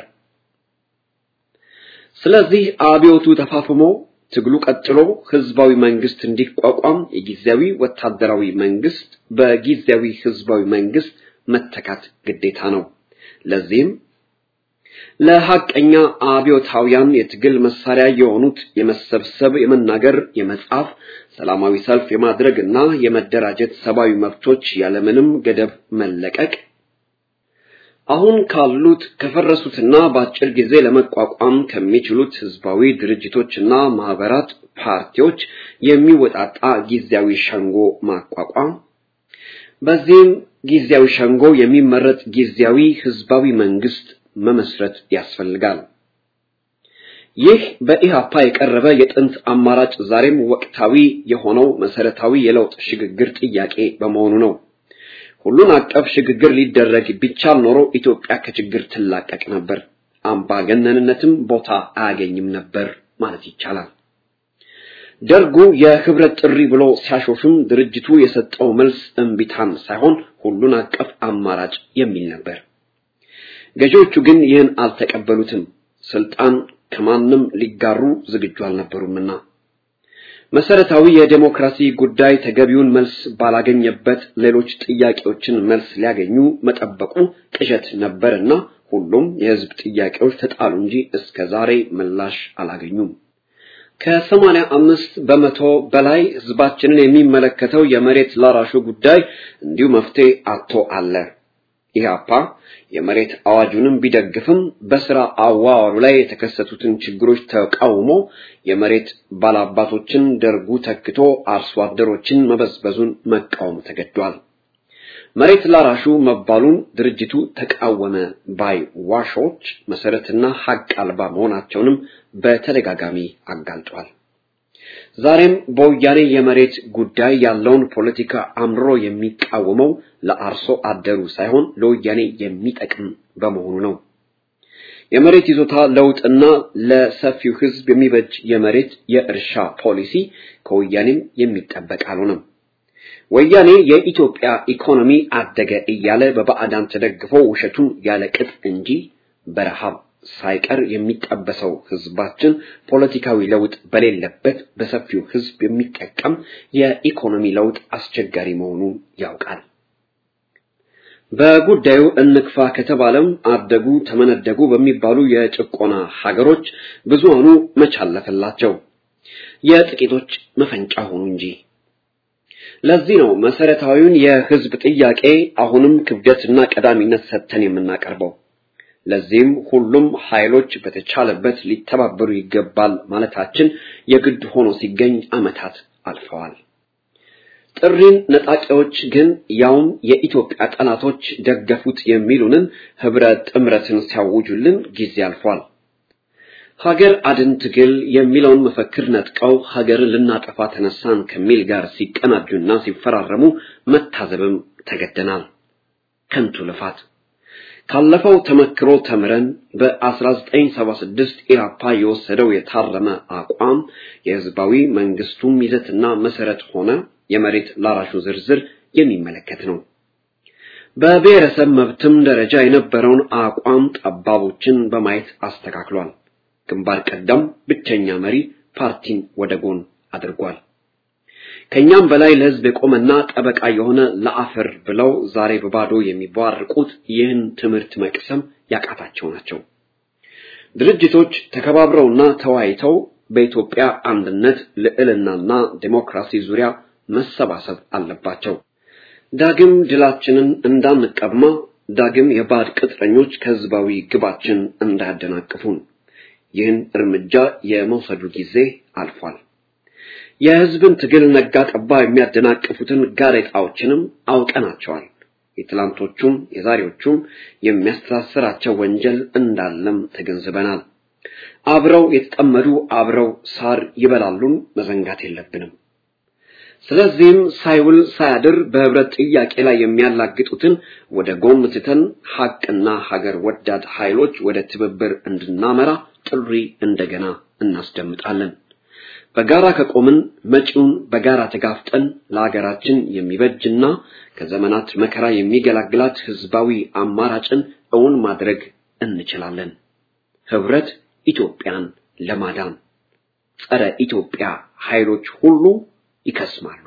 ስለዚህ አብዮቱ ተፋፍሞ ትግሉ ቀጥሎ ህዝባዊ መንግስት እንዲቋቋም የጊዜያዊ ወታደራዊ መንግስት በጊዜያዊ ህዝባዊ መንግስት መተካት ግዴታ ነው። ለዚህም ለሐቀኛ አብዮታውያን የትግል መሳሪያ የሆኑት የመሰብሰብ፣ የመናገር፣ የመጻፍ፣ ሰላማዊ ሰልፍ የማድረግና የመደራጀት ሰብአዊ መብቶች ያለምንም ገደብ መለቀቅ አሁን ካሉት ከፈረሱትና በአጭር ጊዜ ለመቋቋም ከሚችሉት ህዝባዊ ድርጅቶችና ማህበራት፣ ፓርቲዎች የሚወጣጣ ጊዜያዊ ሸንጎ ማቋቋም፣ በዚህም ጊዜያዊ ሸንጎ የሚመረጥ ጊዜያዊ ህዝባዊ መንግስት መመስረት ያስፈልጋል። ይህ በኢሃፓ የቀረበ የጥንት አማራጭ ዛሬም ወቅታዊ የሆነው መሰረታዊ የለውጥ ሽግግር ጥያቄ በመሆኑ ነው። ሁሉን አቀፍ ሽግግር ሊደረግ ቢቻል ኖሮ ኢትዮጵያ ከችግር ትላቀቅ ነበር፣ አምባገነንነትም ቦታ አያገኝም ነበር ማለት ይቻላል። ደርጉ የህብረት ጥሪ ብሎ ሲያሾፍም ድርጅቱ የሰጠው መልስ እምቢታን ሳይሆን ሁሉን አቀፍ አማራጭ የሚል ነበር። ገዢዎቹ ግን ይህን አልተቀበሉትም። ስልጣን ከማንም ሊጋሩ ዝግጁ አልነበሩምና መሰረታዊ የዴሞክራሲ ጉዳይ ተገቢውን መልስ ባላገኘበት ሌሎች ጥያቄዎችን መልስ ሊያገኙ መጠበቁ ቅዠት ነበርና ሁሉም የህዝብ ጥያቄዎች ተጣሉ እንጂ እስከ ዛሬ ምላሽ አላገኙም። ከሰማንያ አምስት በመቶ በላይ ህዝባችንን የሚመለከተው የመሬት ላራሹ ጉዳይ እንዲሁ መፍትሄ አጥቶ አለ። ኢህአፓ የመሬት አዋጁንም ቢደግፍም በስራ አዋዋሉ ላይ የተከሰቱትን ችግሮች ተቃውሞ የመሬት ባላባቶችን ደርጉ ተክቶ አርሶ አደሮችን መበዝበዙን መቃወም ተገዷል። መሬት ላራሹ መባሉን ድርጅቱ ተቃወመ ባይ ዋሾች መሰረትና ሀቅ አልባ መሆናቸውንም በተደጋጋሚ አጋልጧል። ዛሬም በወያኔ የመሬት ጉዳይ ያለውን ፖለቲካ አምርሮ የሚቃወመው ለአርሶ አደሩ ሳይሆን ለወያኔ የሚጠቅም በመሆኑ ነው። የመሬት ይዞታ ለውጥና ለሰፊው ህዝብ የሚበጅ የመሬት የእርሻ ፖሊሲ ከወያኔም የሚጠበቅ አልሆነም። ወያኔ የኢትዮጵያ ኢኮኖሚ አደገ እያለ በባዕዳን ተደግፎ ውሸቱን ያለ ቅጥ እንጂ በረሃብ ሳይቀር የሚጠበሰው ህዝባችን ፖለቲካዊ ለውጥ በሌለበት በሰፊው ህዝብ የሚጠቀም የኢኮኖሚ ለውጥ አስቸጋሪ መሆኑን ያውቃል። በጉዳዩ እንክፋ ከተባለም አደጉ ተመነደጉ በሚባሉ የጭቆና ሀገሮች ብዙሃኑ መቻለፈላቸው የጥቂቶች መፈንጫ ሆኑ እንጂ። ለዚህ ነው መሰረታዊውን የህዝብ ጥያቄ አሁንም ክብደትና ቀዳሚነት ሰጥተን የምናቀርበው። ለዚህም ሁሉም ኃይሎች በተቻለበት ሊተባበሩ ይገባል ማለታችን የግድ ሆኖ ሲገኝ ዓመታት አልፈዋል። ጥሪን ነጣቂዎች ግን ያውም የኢትዮጵያ ጠላቶች ደገፉት የሚሉንን ህብረ ጥምረትን ሲያውጁልን ጊዜ አልፏል። ሀገር አድን ትግል የሚለውን መፈክር ነጥቀው ሀገርን ልናጠፋ ተነሳን ከሚል ጋር ሲቀናጁና ሲፈራረሙ መታዘብም ተገደናል። ከንቱ ልፋት። ካለፈው ተመክሮ ተምረን በ1976 ኢራፓ የወሰደው የታረመ አቋም የህዝባዊ መንግስቱም ይዘትና መሰረት ሆነ የመሬት ላራሹ ዝርዝር የሚመለከት ነው። በብሔረሰብ መብትም ደረጃ የነበረውን አቋም ጠባቦችን በማየት አስተካክሏል። ግንባር ቀደም ብቸኛ መሪ ፓርቲን ወደ ጎን አድርጓል። ከኛም በላይ ለህዝብ የቆመና ጠበቃ የሆነ ለአፈር ብለው ዛሬ በባዶ የሚቧርቁት ይህን ትምህርት መቅሰም ያቃታቸው ናቸው። ድርጅቶች ተከባብረውና ተወያይተው በኢትዮጵያ አንድነት ልዕልናና ዴሞክራሲ ዙሪያ መሰባሰብ አለባቸው። ዳግም ድላችንን እንዳንቀማ፣ ዳግም የባዕድ ቅጥረኞች ከህዝባዊ ግባችን እንዳያደናቅፉን ይህን እርምጃ የመውሰዱ ጊዜ አልፏል። የህዝብን ትግል ነጋ ጠባ የሚያደናቅፉትን ጋሬጣዎችንም አውቀናቸዋል። የትላንቶቹም የዛሬዎቹም የሚያስተሳስራቸው ወንጀል እንዳለም ተገንዝበናል። አብረው የተጠመዱ አብረው ሳር ይበላሉን መዘንጋት የለብንም። ስለዚህም ሳይውል ሳያድር በህብረት ጥያቄ ላይ የሚያላግጡትን ወደ ጎን ትተን ሐቅና ሀገር ወዳድ ኃይሎች ወደ ትብብር እንድናመራ ጥሪ እንደገና እናስደምጣለን። በጋራ ከቆምን መጪውን በጋራ ተጋፍጠን ለሀገራችን የሚበጅና ከዘመናት መከራ የሚገላግላት ህዝባዊ አማራጭን እውን ማድረግ እንችላለን። ህብረት ኢትዮጵያን ለማዳን ጸረ ኢትዮጵያ ኃይሎች ሁሉ ይከስማሉ።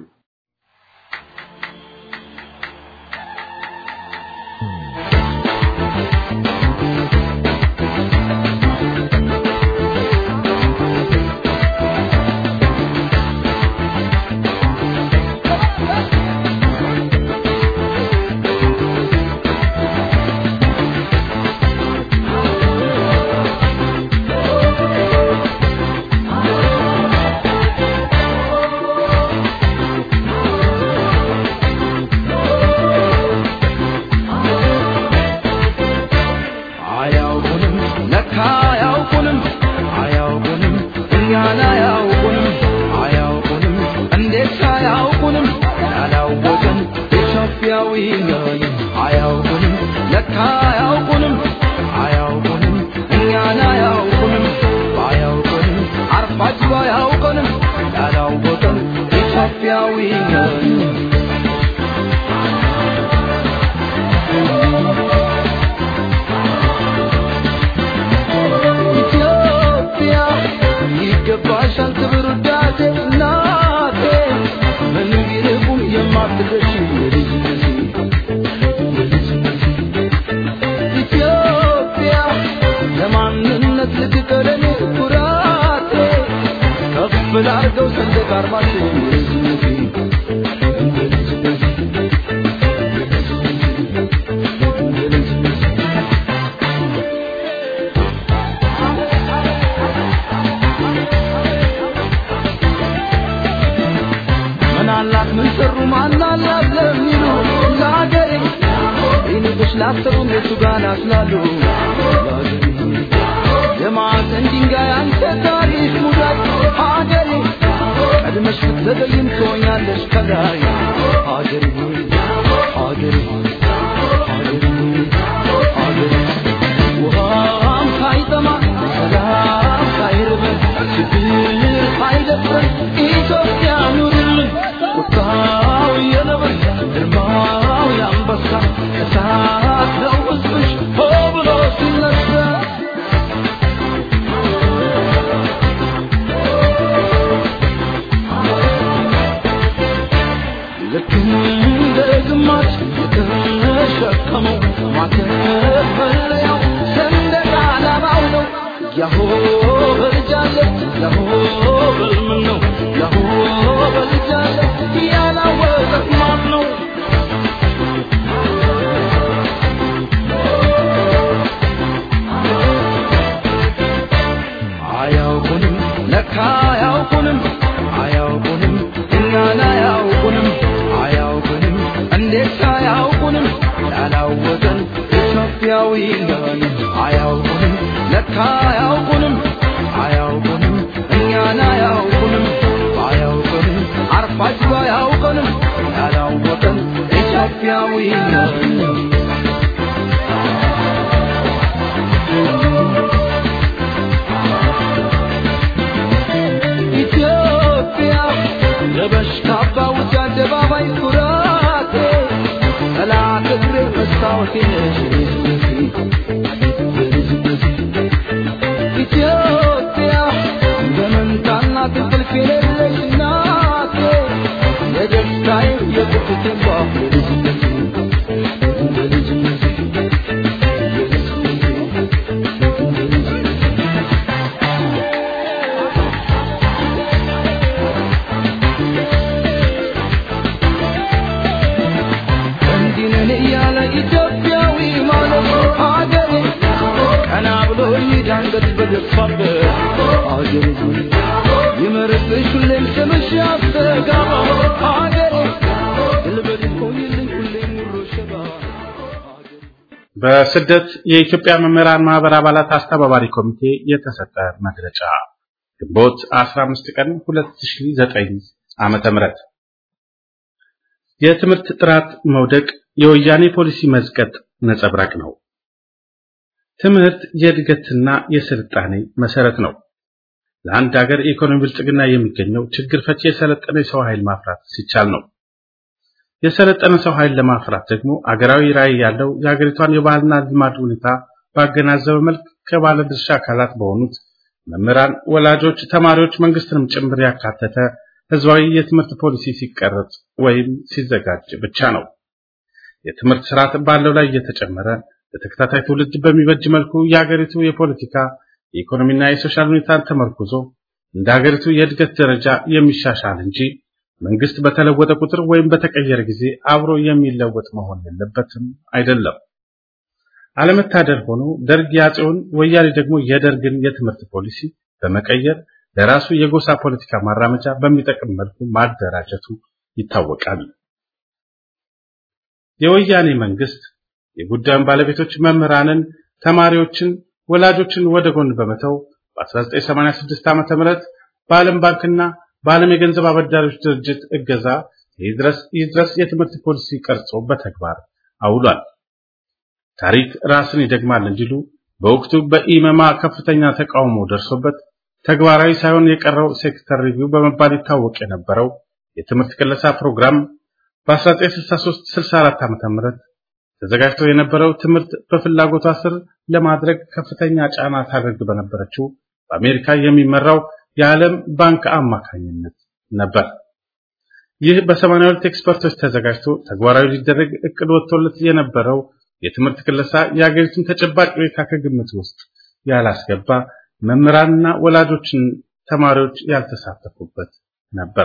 አያውቁንም ለካ አያውቁንም አያውቁንም እኛን አያውቁንም አያውቁንም እንዴት አያውቁንም ያላወቅን ኢትዮጵያዊ ነን አያውቁንም ለካ አያውቁንም አያውቁንም እኛን አያውቁንም ባያውቁንም አርፋጅ ባያውቁንም ያላወቅን ኢትዮጵያዊ ነን ኢትዮጵያ ይገባሻል ክብር ውዳሴ እናቴ ምን ቢርቁም የማትደርሺ የልጅነቴ የልጅነቴ ኢትዮጵያ ለኔ ኩራቴ ከፍ ላርገው ሰንደቅ ዓርማችን ምናላት ምን ሰሩ ማናላት ለሚሉ ለአገሬ ይንቅሽ ላሰሩ እነሱ ጋር ናስላሉ የማዕዘን ድንጋይ አንተ ታሪክ ሙዳት ሀገሬ ቀድመሽ ብትዘገይም ትሆኛለሽ ከላይ ሀገሬ ሆይ ሀገሬ ሆይ ሀገሬ ሆይ ሀገሬ ውሃም ሳይጠማ ሰላም ሳይርበን ችግር ሳይደፍረን ኢትዮጵያ ኑርልን ቁጣው የነብር ግርማው የአንበሳ እሳት ነው ሕዝብሽ ሆ ብሎ ሲነሳ ልክ እንደ ግማሽ የተሸከመው ማተፈለያው ሰንደቅ ዓላማው ነው። ያሆ በልጃለ ያሆ በልምን ነው ያሆ በልጃለ ያላወቀ ማን ነው? አያውቁንም ለካ አያውቁንም አያውቁንም እኛን አያውቁንም አያውቁንም እንዴት አያውቁንም ያላወቀን ኢትዮጵያዊ ነን አያውቁንም ለካ አያውቁንም አያውቁንም እኛን አያውቁንም አያውቁንም አርፋጅ አያውቁንም ያላወቀን ኢትዮጵያዊ ነን ኢትዮጵያ ለበሽ ካባ ውጭ አደባባይ ኩራቴ ጠላት እግሬ መስታወቴ ነሽ ኢትዮጵያ በመንታና ትንቅልፍ የሌለሽ እናቴ የደስታዬ የቁጭቴ ባፍ የልጅነቴ የልጅነቴ እንዲህ ነን እያለ ኢትዮጵያዊ ማለት ሀገሬ ቀና ብሎ ይዳንገት በደፋበት ሀገሬ ሆይ ይመርብሽ ሁሌም ስምሽ ያስተጋባ ሀገሬ ድልበድ ሆይልኝ ሁሌም ሙሉ ሸባ ሀገሬ በስደት የኢትዮጵያ መምህራን ማህበር አባላት አስተባባሪ ኮሚቴ የተሰጠ መግለጫ ግንቦት 15 ቀን 2009 ዓመተ ምህረት የትምህርት ጥራት መውደቅ የወያኔ ፖሊሲ መዝቀጥ ነጸብራቅ ነው። ትምህርት የእድገትና የስልጣኔ መሰረት ነው። ለአንድ ሀገር የኢኮኖሚ ብልጽግና የሚገኘው ችግር ፈቺ የሰለጠነ የሰው ኃይል ማፍራት ሲቻል ነው። የሰለጠነ ሰው ኃይል ለማፍራት ደግሞ አገራዊ ራዕይ ያለው የሀገሪቷን የባህልና ልማድ ሁኔታ ባገናዘበ መልክ ከባለድርሻ አካላት በሆኑት መምህራን፣ ወላጆች፣ ተማሪዎች፣ መንግስትንም ጭምር ያካተተ ህዝባዊ የትምህርት ፖሊሲ ሲቀረጽ ወይም ሲዘጋጅ ብቻ ነው። የትምህርት ስርዓት ባለው ላይ እየተጨመረ ለተከታታይ ትውልድ በሚበጅ መልኩ የሀገሪቱ የፖለቲካ የኢኮኖሚና የሶሻል ሁኔታን ተመርኩዞ እንደ ሀገሪቱ የእድገት ደረጃ የሚሻሻል እንጂ መንግስት በተለወጠ ቁጥር ወይም በተቀየረ ጊዜ አብሮ የሚለወጥ መሆን የለበትም አይደለም። አለመታደል ሆኖ ደርግ ያጼውን ወያኔ ደግሞ የደርግን የትምህርት ፖሊሲ በመቀየር ለራሱ የጎሳ ፖለቲካ ማራመጃ በሚጠቅም መልኩ ማደራጀቱ ይታወቃል። የወያኔ መንግስት የጉዳዩን ባለቤቶች መምህራንን፣ ተማሪዎችን፣ ወላጆችን ወደ ጎን በመተው በ1986 ዓ.ም በዓለም ባንክና በዓለም የገንዘብ አበዳሪዎች ድርጅት እገዛ ይድረስ ይድረስ የትምህርት ፖሊሲ ቀርጾ በተግባር አውሏል። ታሪክ ራስን ይደግማል እንዲሉ በወቅቱ በኢመማ ከፍተኛ ተቃውሞ ደርሶበት ተግባራዊ ሳይሆን የቀረው ሴክተር ሪቪው በመባል ይታወቅ የነበረው የትምህርት ቅለሳ ፕሮግራም በ1963-64 ዓ.ም ተዘጋጅቶ የነበረው ትምህርት በፍላጎቷ ስር ለማድረግ ከፍተኛ ጫና ታደርግ በነበረችው በአሜሪካ የሚመራው የዓለም ባንክ አማካኝነት ነበር። ይህ በ82 ኤክስፐርቶች ተዘጋጅቶ ተግባራዊ ሊደረግ እቅድ ወጥቶለት የነበረው የትምህርት ክለሳ የሀገሪቱን ተጨባጭ ሁኔታ ከግምት ውስጥ ያላስገባ መምህራንና ወላጆችን ተማሪዎች ያልተሳተፉበት ነበር።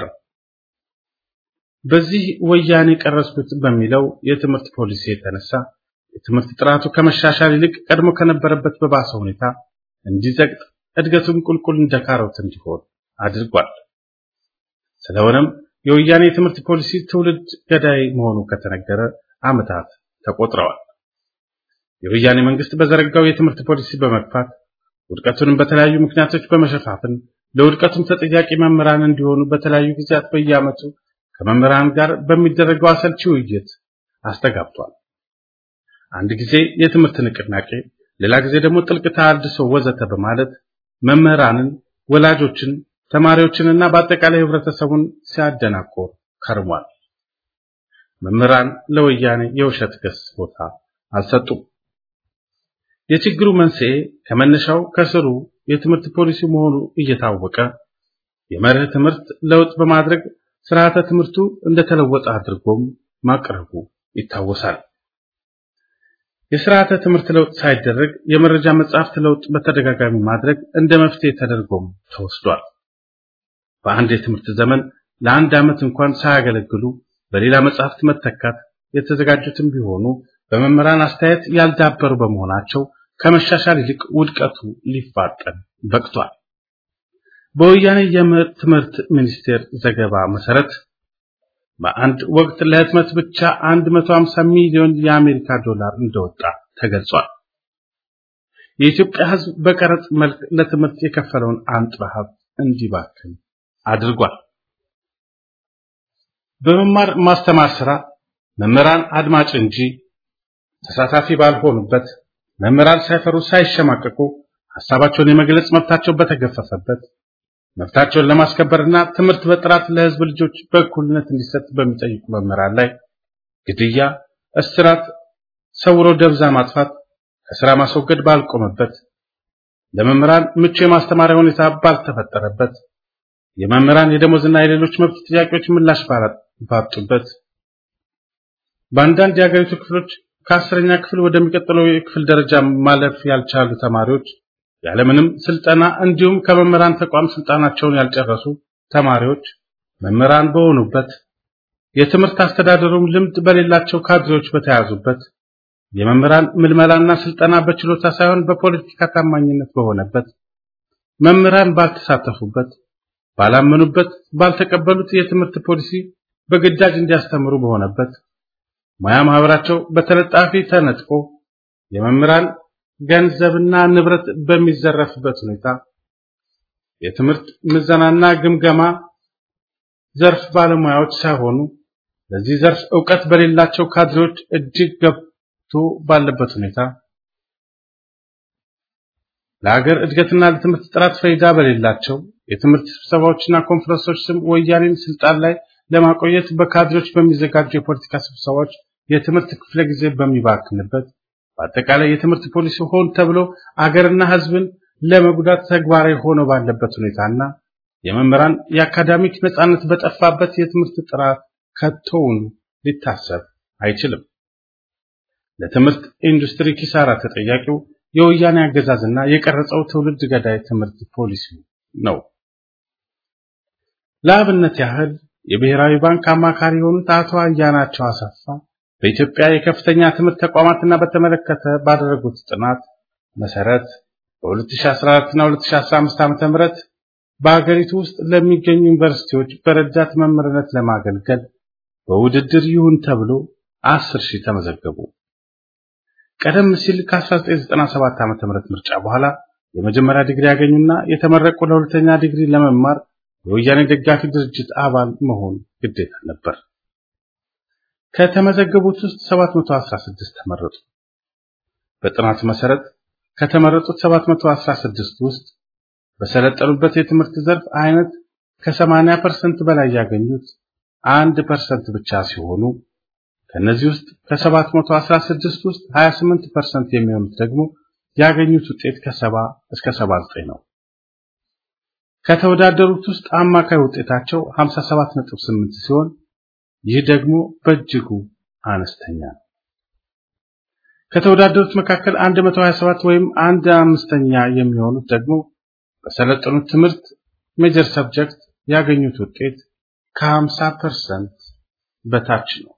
በዚህ ወያኔ ቀረስኩት በሚለው የትምህርት ፖሊሲ የተነሳ የትምህርት ጥራቱ ከመሻሻል ይልቅ ቀድሞ ከነበረበት በባሰ ሁኔታ እንዲዘግጥ እድገቱን ቁልቁል እንደ ካሮት እንዲሆን አድርጓል። ስለሆነም የወያኔ የትምህርት ፖሊሲ ትውልድ ገዳይ መሆኑ ከተነገረ ዓመታት ተቆጥረዋል። የወያኔ መንግስት በዘረጋው የትምህርት ፖሊሲ በመግፋት ውድቀቱንም በተለያዩ ምክንያቶች በመሸፋፍን ለውድቀቱም ተጠያቂ መምህራን እንዲሆኑ በተለያዩ ጊዜያት በየዓመቱ ከመምህራን ጋር በሚደረገው አሰልቺ ውይይት አስተጋብቷል። አንድ ጊዜ የትምህርት ንቅናቄ፣ ሌላ ጊዜ ደግሞ ጥልቅ ተሃድሶ ወዘተ በማለት መምህራንን፣ ወላጆችን፣ ተማሪዎችንና በአጠቃላይ ህብረተሰቡን ሲያደናቆር ከርሟል። መምህራን ለወያኔ የውሸት ክስ ቦታ አልሰጡም። የችግሩ መንስኤ ከመነሻው ከስሩ የትምህርት ፖሊሲ መሆኑ እየታወቀ የመርህ ትምህርት ለውጥ በማድረግ ስርዓተ ትምህርቱ እንደተለወጠ አድርጎም ማቅረቡ ይታወሳል። የስርዓተ ትምህርት ለውጥ ሳይደረግ የመረጃ መጻሕፍት ለውጥ በተደጋጋሚ ማድረግ እንደ መፍትሄ ተደርጎም ተወስዷል። በአንድ የትምህርት ዘመን ለአንድ ዓመት እንኳን ሳያገለግሉ በሌላ መጻሕፍት መተካት የተዘጋጁትም ቢሆኑ በመምህራን አስተያየት ያልዳበሩ በመሆናቸው ከመሻሻል ይልቅ ውድቀቱ ሊፋጠን በቅቷል። በወያኔ የትምህርት ሚኒስቴር ዘገባ መሰረት በአንድ ወቅት ለህትመት ብቻ 150 ሚሊዮን የአሜሪካ ዶላር እንደወጣ ተገልጿል። የኢትዮጵያ ሕዝብ በቀረጥ መልክ ለትምህርት የከፈለውን አንጥረ ሀብት እንዲባክን አድርጓል። በመማር ማስተማር ስራ መምህራን አድማጭ እንጂ ተሳታፊ ባልሆኑበት፣ መምህራን ሳይፈሩ ሳይሸማቀቁ ሐሳባቸውን የመግለጽ መብታቸው በተገፈፈበት መብታቸውን ለማስከበርና ትምህርት በጥራት ለህዝብ ልጆች በእኩልነት እንዲሰጥ በሚጠይቁ መምህራን ላይ ግድያ፣ እስራት፣ ሰውሮ ደብዛ ማጥፋት፣ ከስራ ማስወገድ ባልቆመበት፣ ለመምህራን ምቹ የማስተማሪያ ሁኔታ ባልተፈጠረበት፣ የመምህራን የደሞዝና የሌሎች መብት ጥያቄዎች ምላሽ ባጡበት፣ በአንዳንድ የሀገሪቱ ክፍሎች ከአስረኛ ክፍል ወደሚቀጥለው የክፍል ደረጃ ማለፍ ያልቻሉ ተማሪዎች ያለምንም ስልጠና እንዲሁም ከመምህራን ተቋም ስልጣናቸውን ያልጨረሱ ተማሪዎች መምህራን በሆኑበት የትምህርት አስተዳደሩም ልምድ በሌላቸው ካድሬዎች በተያዙበት የመምህራን ምልመላና ስልጠና በችሎታ ሳይሆን በፖለቲካ ታማኝነት በሆነበት መምህራን ባልተሳተፉበት፣ ባላመኑበት፣ ባልተቀበሉት የትምህርት ፖሊሲ በግዳጅ እንዲያስተምሩ በሆነበት ሙያ ማህበራቸው በተለጣፊ ተነጥቆ የመምህራን ገንዘብና ንብረት በሚዘረፍበት ሁኔታ የትምህርት ምዘናና ግምገማ ዘርፍ ባለሙያዎች ሳይሆኑ ለዚህ ዘርፍ ዕውቀት በሌላቸው ካድሬዎች እጅግ ገብቶ ባለበት ሁኔታ ለሀገር እድገትና ለትምህርት ጥራት ፈይዳ በሌላቸው የትምህርት ስብሰባዎችና ኮንፈረንሶች ስም ወያኔን ስልጣን ላይ ለማቆየት በካድሬዎች በሚዘጋጁ የፖለቲካ ስብሰባዎች የትምህርት ክፍለ ጊዜ በሚባክንበት በአጠቃላይ የትምህርት ፖሊሲ ሆን ተብሎ አገርና ሕዝብን ለመጉዳት ተግባራዊ ሆኖ ባለበት ሁኔታና የመምህራን የአካዳሚክ ነጻነት በጠፋበት የትምህርት ጥራት ከቶውን ሊታሰብ አይችልም። ለትምህርት ኢንዱስትሪ ኪሳራ ተጠያቂው የወያኔ አገዛዝና የቀረጸው ትውልድ ገዳይ ትምህርት ፖሊሲ ነው። ለአብነት ያህል የብሔራዊ ባንክ አማካሪ የሆኑት አቶ አያናቸው አሰፋ በኢትዮጵያ የከፍተኛ ትምህርት ተቋማትና በተመለከተ ባደረጉት ጥናት መሰረት በ2014 እና 2015 ዓ.ም በሀገሪቱ ውስጥ ለሚገኙ ዩኒቨርሲቲዎች በረዳት መምህርነት ለማገልገል በውድድር ይሁን ተብሎ 10 ሺህ ተመዘገቡ። ቀደም ሲል ከ1997 ዓ.ም ምርጫ በኋላ የመጀመሪያ ዲግሪ ያገኙና የተመረቁ ለሁለተኛ ዲግሪ ለመማር የወያኔ ደጋፊ ድርጅት አባል መሆን ግዴታ ነበር። ከተመዘገቡት ውስጥ 716 ተመረጡ። በጥናቱ መሰረት ከተመረጡት 716 ውስጥ በሰለጠኑበት የትምህርት ዘርፍ አይነት ከ80% በላይ ያገኙት 1% ብቻ ሲሆኑ ከነዚህ ውስጥ ከ716 ውስጥ 28% የሚሆኑት ደግሞ ያገኙት ውጤት ከ70 እስከ 79 ነው። ከተወዳደሩት ውስጥ አማካይ ውጤታቸው 57.8 ሲሆን ይህ ደግሞ በእጅጉ አነስተኛ ነው። ከተወዳደሩት መካከል 127 ወይም አንድ አምስተኛ የሚሆኑት ደግሞ በሰለጠኑት ትምህርት ሜጀር ሰብጀክት ያገኙት ውጤት ከ50% በታች ነው።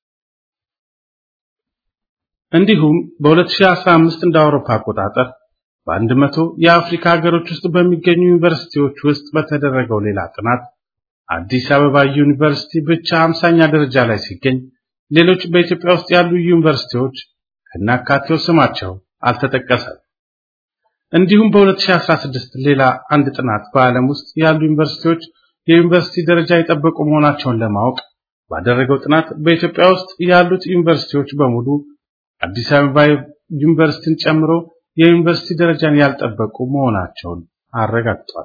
እንዲሁም በ2015 እንደ አውሮፓ አቆጣጠር በአንድ መቶ የአፍሪካ ሀገሮች ውስጥ በሚገኙ ዩኒቨርሲቲዎች ውስጥ በተደረገው ሌላ ጥናት አዲስ አበባ ዩኒቨርሲቲ ብቻ 50ኛ ደረጃ ላይ ሲገኝ ሌሎች በኢትዮጵያ ውስጥ ያሉ ዩኒቨርሲቲዎች ከናካቴው ስማቸው አልተጠቀሰም። እንዲሁም በ2016 ሌላ አንድ ጥናት በዓለም ውስጥ ያሉ ዩኒቨርሲቲዎች የዩኒቨርሲቲ ደረጃ የጠበቁ መሆናቸውን ለማወቅ ባደረገው ጥናት በኢትዮጵያ ውስጥ ያሉት ዩኒቨርሲቲዎች በሙሉ አዲስ አበባ ዩኒቨርሲቲን ጨምሮ የዩኒቨርሲቲ ደረጃን ያልጠበቁ መሆናቸውን አረጋግጧል።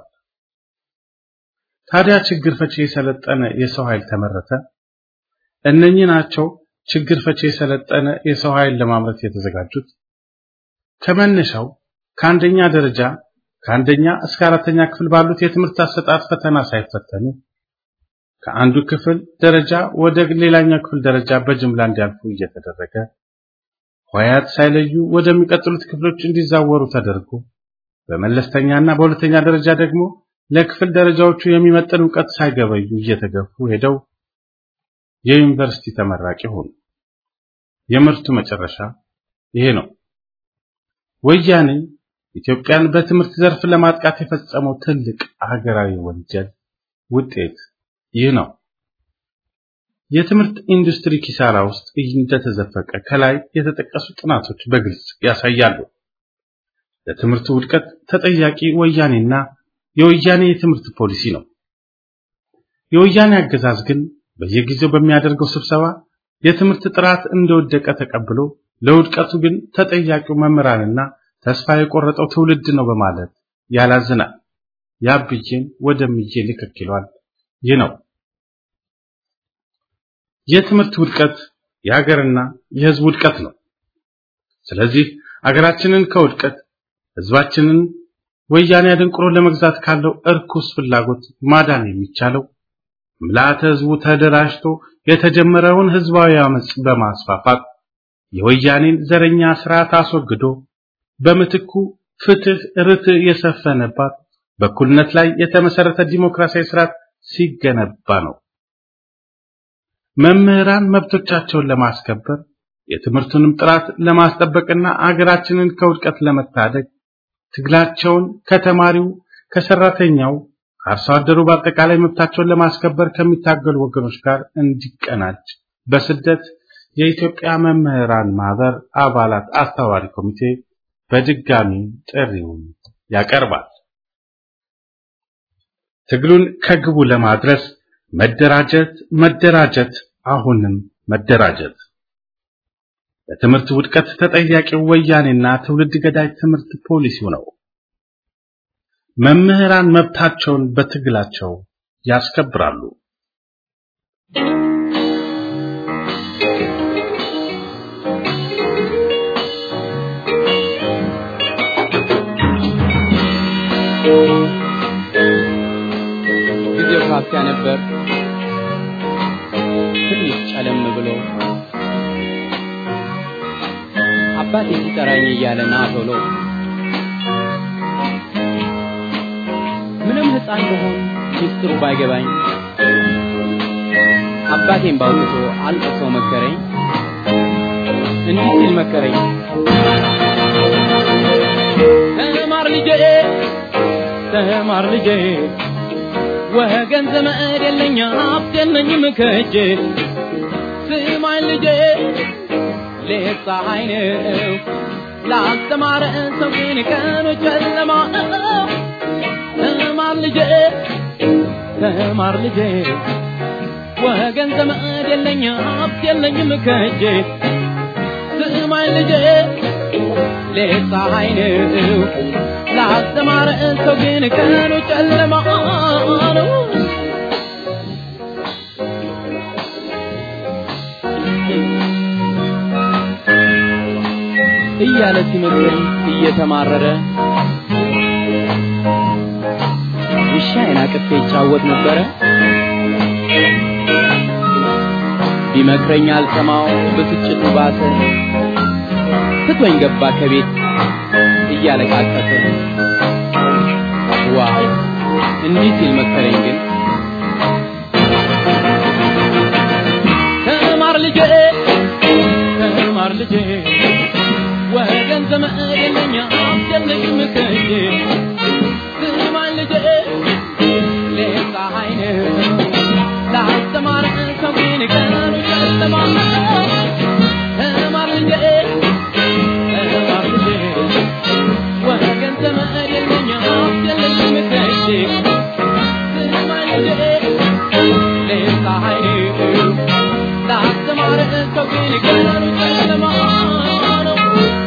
ታዲያ ችግር ፈቺ የሰለጠነ የሰው ኃይል ተመረተ። እነኚህ ናቸው ችግር ፈቺ የሰለጠነ የሰው ኃይል ለማምረት የተዘጋጁት። ከመነሻው ከአንደኛ ደረጃ ከአንደኛ እስከ አራተኛ ክፍል ባሉት የትምህርት አሰጣጥ ፈተና ሳይፈተኑ ከአንዱ ክፍል ደረጃ ወደ ሌላኛው ክፍል ደረጃ በጅምላ እንዲያልፉ እየተደረገ ሆያት ሳይለዩ ወደሚቀጥሉት ክፍሎች እንዲዛወሩ ተደርጎ በመለስተኛና በሁለተኛ ደረጃ ደግሞ ለክፍል ደረጃዎቹ የሚመጥን እውቀት ሳይገበዩ እየተገፉ ሄደው የዩኒቨርሲቲ ተመራቂ ሆኑ። የምርቱ መጨረሻ ይሄ ነው። ወያኔ ኢትዮጵያን በትምህርት ዘርፍ ለማጥቃት የፈጸመው ትልቅ ሀገራዊ ወንጀል ውጤት ይህ ነው። የትምህርት ኢንዱስትሪ ኪሳራ ውስጥ እንደተዘፈቀ ከላይ የተጠቀሱ ጥናቶች በግልጽ ያሳያሉ። ለትምህርቱ ውድቀት ተጠያቂ ወያኔና የወያኔ የትምህርት ፖሊሲ ነው። የወያኔ አገዛዝ ግን በየጊዜው በሚያደርገው ስብሰባ የትምህርት ጥራት እንደወደቀ ተቀብሎ ለውድቀቱ ግን ተጠያቂው መምህራንና ተስፋ የቆረጠው ትውልድ ነው በማለት ያላዝናል። ያብዬን ወደምዬ ልክክ ይሏል። ይህ ነው የትምህርት ውድቀት የሀገርና የሕዝብ ውድቀት ነው። ስለዚህ አገራችንን ከውድቀት ሕዝባችንን ወያኔ አደንቅሮ ለመግዛት ካለው እርኩስ ፍላጎት ማዳን የሚቻለው ምልዓተ ሕዝቡ ተደራጅቶ የተጀመረውን ሕዝባዊ አመጽ በማስፋፋት የወያኔን ዘረኛ ስርዓት አስወግዶ በምትኩ ፍትህ፣ ርትዕ የሰፈነባት በእኩልነት ላይ የተመሰረተ ዲሞክራሲያዊ ስርዓት ሲገነባ ነው። መምህራን መብቶቻቸውን ለማስከበር የትምህርቱንም ጥራት ለማስጠበቅና አገራችንን ከውድቀት ለመታደግ ትግላቸውን ከተማሪው፣ ከሰራተኛው፣ ከአርሶ አደሩ በአጠቃላይ መብታቸውን ለማስከበር ከሚታገሉ ወገኖች ጋር እንዲቀናጅ በስደት የኢትዮጵያ መምህራን ማህበር አባላት አስተባባሪ ኮሚቴ በድጋሚ ጥሪውን ያቀርባል። ትግሉን ከግቡ ለማድረስ መደራጀት፣ መደራጀት፣ አሁንም መደራጀት። ለትምህርት ውድቀት ተጠያቂው ወያኔና ትውልድ ገዳይ ትምህርት ፖሊሲው ነው። መምህራን መብታቸውን በትግላቸው ያስከብራሉ። ጊዜው ካፊያ ነበር። ትንሽ ጨለም ብሎ አባቴ ሲጠራኝ እያለ ና ቶሎ ምንም ሕፃን ብሆን ሚስጥሩ ባይገባኝ አባቴን ባውጥቶ አልቅሶ መከረኝ። እንዲህ ሲል መከረኝ፣ ተማር ልጄ፣ ተማር ልጄ ወገን ዘመድ የለኝ ሀብት የለኝም ከእጄ ስማኝ ልጄ ሌት ፀሐይ ነው ላስተማረ ሰው ግን ቀኑ ጨለማ ነው። ተማር ልጄ ተማር ልጄ ወገን ዘመድ የለኝ ሀብት የለኝም ከእጄ ስማኝ ልጄ ሌት ፀሐይ ነው ላስተማረ ሰው ግን ቀኑ ጨለማ ነው። እያለ ሲመክረኝ እየተማረረ ውሻዬን አቅፌ ይጫወት ነበረ። ቢመክረኝ አልሰማው ብስጭቱ ባሰ። ትቶኝ ገባ ከቤት እያለቃቀሰ። የዋህ እንዲህ ሲል መከረኝ ግን ተማር ልጄ ተማር ልጄ ወገን ዘመድ የለኛ አስጨነቅም ከእጄ ስማኝ ልጄ ሌላ አይነ ላስተማር ሰው ግን ቀኑ ጨለማ ተማር ልጄ ተማር ልጄ ወገን ዘመድ የለኛ አስጨነቅም ከእጄ ስማኝ ልጄ ሌላ አይነ ላስተማር ሰው ግን ቀኑ ጨለማ ነው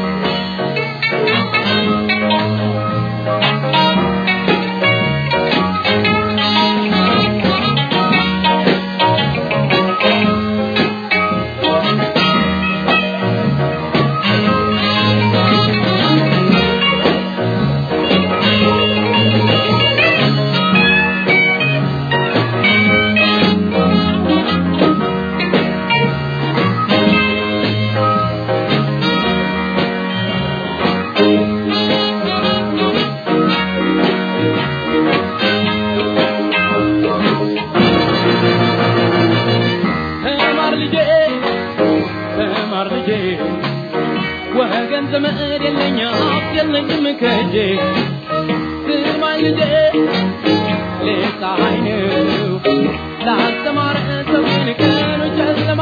ተማር ልጄ ተማር ልጄ ወገን ዘመድ የለኝ ሀብት የለኝም ከእጄ ስማኝ ልጄ ሌላ አይነው ላስተማረ ሰው ግን ቀኑ ጨለማ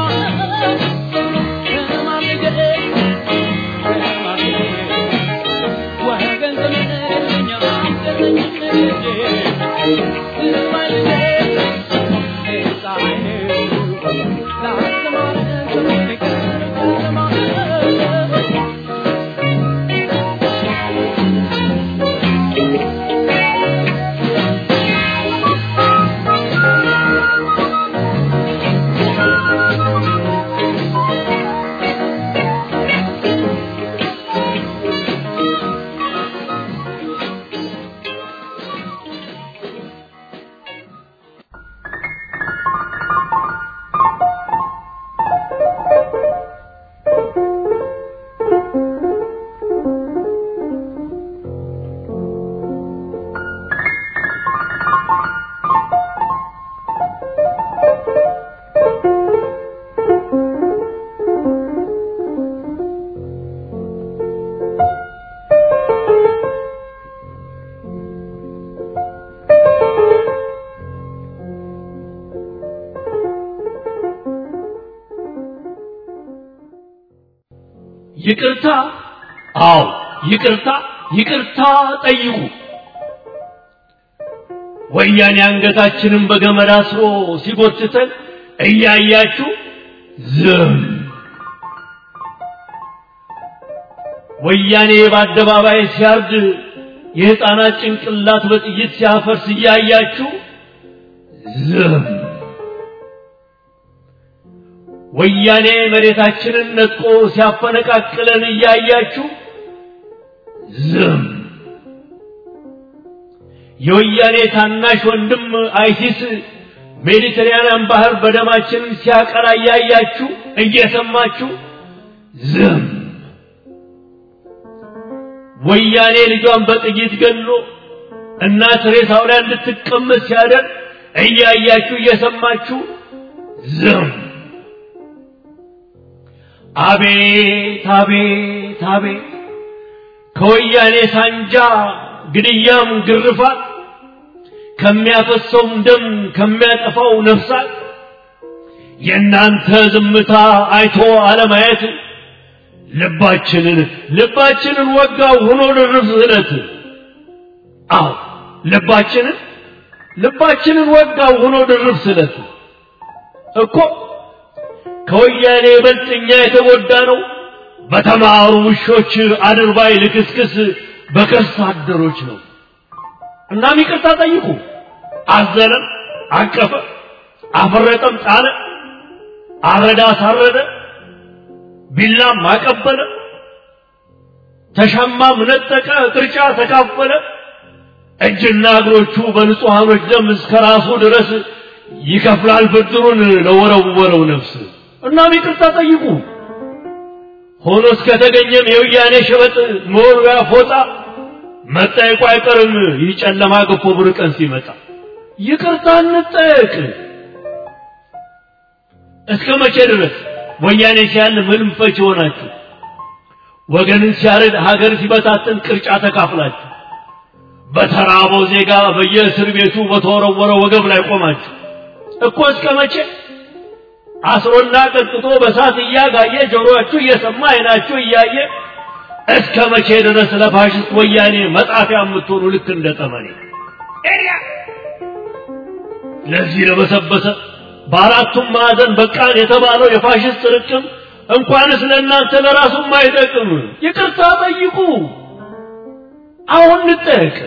ተማር ልጄ ተማር ልጄ ወገን ዘመድ የለኝ ሀብት የለኝም ከእጄ ስማኝ ልጄ ሌላ አይነው ላስተማረ ሰው ግን ቀኑ ጨለማ ይቅርታ አዎ ይቅርታ ይቅርታ ጠይቁ ወያኔ አንገታችንን በገመድ አስሮ ሲጎትተን እያያችሁ ዝም ወያኔ በአደባባይ ሲያርድ የሕፃናት ጭንቅላት በጥይት ሲያፈርስ እያያችሁ ዝም ወያኔ መሬታችንን ነጥቆ ሲያፈነቃቅለን እያያችሁ ዝም የወያኔ ታናሽ ወንድም አይሲስ ሜዲተራንያን ባህር በደማችን ሲያቀላ እያያችሁ እየሰማችሁ ዝም ወያኔ ልጇን በጥይት ገሎ እናት ሬሳው ላይ እንድትቀመጥ ሲያደርግ እያያችሁ እየሰማችሁ ዝም አቤት አቤት አቤት ከወያኔ ሳንጃ ግድያም ግርፋት ከሚያፈሰውም ደም ከሚያጠፋው ነፍሳት የእናንተ ዝምታ አይቶ አለማየት ልባችንን ልባችንን ወጋው ሆኖ ድርብ ስለት አዎ ልባችንን ልባችንን ወጋው ሆኖ ድርብ ስለት እኮ ከወያኔ ይበልጥ እኛ የተጎዳ ነው በተማሩ ውሾች አድርባይ ልክስክስ በከርስ አደሮች ነው እናም ይቅርታ ጠይቁ አዘነ አቀፈ አፈረጠም ጣለ አረዳ አሳረደ ቢላም አቀበለ ተሻማም ነጠቀ ቅርጫ ተካፈለ እጅና እግሮቹ በንጹሐኖች ደም እስከ ራሱ ድረስ ይከፍላል ብድሩን ለወረወረው ነፍስ እናም ይቅርታ ጠይቁ ሆኖ እስከተገኘም የውያኔ ሸበጥ መወርወያ ፎጣ መጠየቁ አይቀርም። ይህ ጨለማ ገፎ ብር ቀን ሲመጣ ይቅርታ እንጠየቅ። እስከ መቼ ድረስ ወያኔ ሲያል ምንም ፈች ሆናችሁ ወገንን ሲያርድ ሀገር ሲበታትን ቅርጫ ተካፍላችሁ በተራበው ዜጋ በየእስር ቤቱ በተወረወረ ወገብ ላይ ቆማችሁ እኮ እስከ መቼ አስሮና ቀጥቅጦ በሳት እያጋየ ጆሮአችሁ እየሰማ አይናችሁ እያየ እስከ መቼ ድረስ ለፋሽስት ወያኔ መጣፊያ የምትሆኑ ልክ እንደ ጠመኔ ለዚህ ለበሰበሰ በአራቱም ማዕዘን በቃን የተባለው የፋሽስት ርቅም እንኳንስ ለእናንተ ለራሱም አይጠቅም። ይቅርታ ጠይቁ። አሁን እንጠየቅ።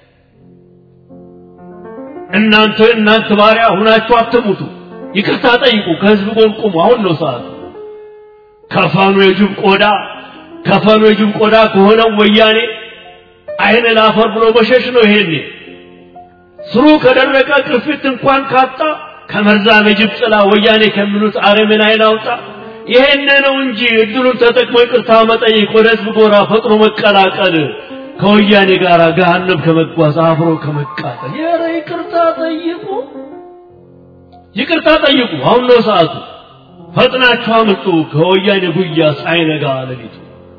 እናንተ እናንተ ባሪያ ሁናችሁ አትሙቱ። ይቅርታ ጠይቁ። ከህዝብ ጎን ቁሙ። አሁን ነው ሰዓቱ። ከፈኑ የጅብ ቆዳ ከፈኑ የጅብ ቆዳ ከሆነው ወያኔ አይን ላፈር ብሎ መሸሽ ነው። ይሄኔ ስሩ ከደረቀ ቅርፊት እንኳን ካጣ ከመርዛም የጅብ ጥላ ወያኔ ከሚሉት አረምን አይን አውጣ። ይሄን ነው እንጂ እድሉን ተጠቅሞ ይቅርታ መጠየቅ፣ ወደ ህዝብ ጎራ ፈጥኖ መቀላቀል፣ ከወያኔ ጋር ገሃነም ከመጓዝ አብሮ ከመቃጠል። ኧረ ይቅርታ ጠይቁ፣ ይቅርታ ጠይቁ። አሁን ነው ሰዓቱ። ፈጥናችሁ አምልጡ ከወያኔ ጉያ ሳይነጋ ሌሊቱ።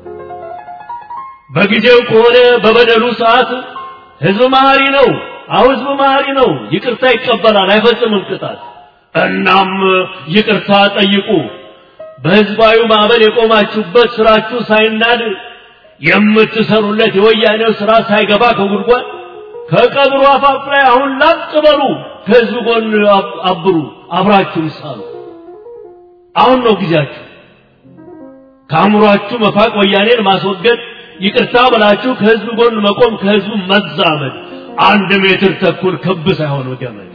በጊዜው ከሆነ በበደሉ ሰዓት ህዝብ መሐሪ ነው። አሁን ህዝብ መሐሪ ነው። ይቅርታ ይቀበላል፣ አይፈጽምም ቅጣት። እናም ይቅርታ ጠይቁ። በህዝባዊ ማዕበል የቆማችሁበት ስራችሁ ሳይናድ የምትሰሩለት የወያኔው ስራ ሳይገባ ከጉድጓድ ከቀብሩ አፋፍ ላይ አሁን ላጥ በሉ። ከህዝብ ጎን አብሩ፣ አብራችሁ ሳሉ። አሁን ነው ጊዜያችሁ። ከአእምሯችሁ መፋቅ፣ ወያኔን ማስወገድ፣ ይቅርታ ብላችሁ ከህዝብ ጎን መቆም፣ ከህዝቡ መዛመድ። አንድ ሜትር ተኩል ክብ ሳይሆን ገመድ።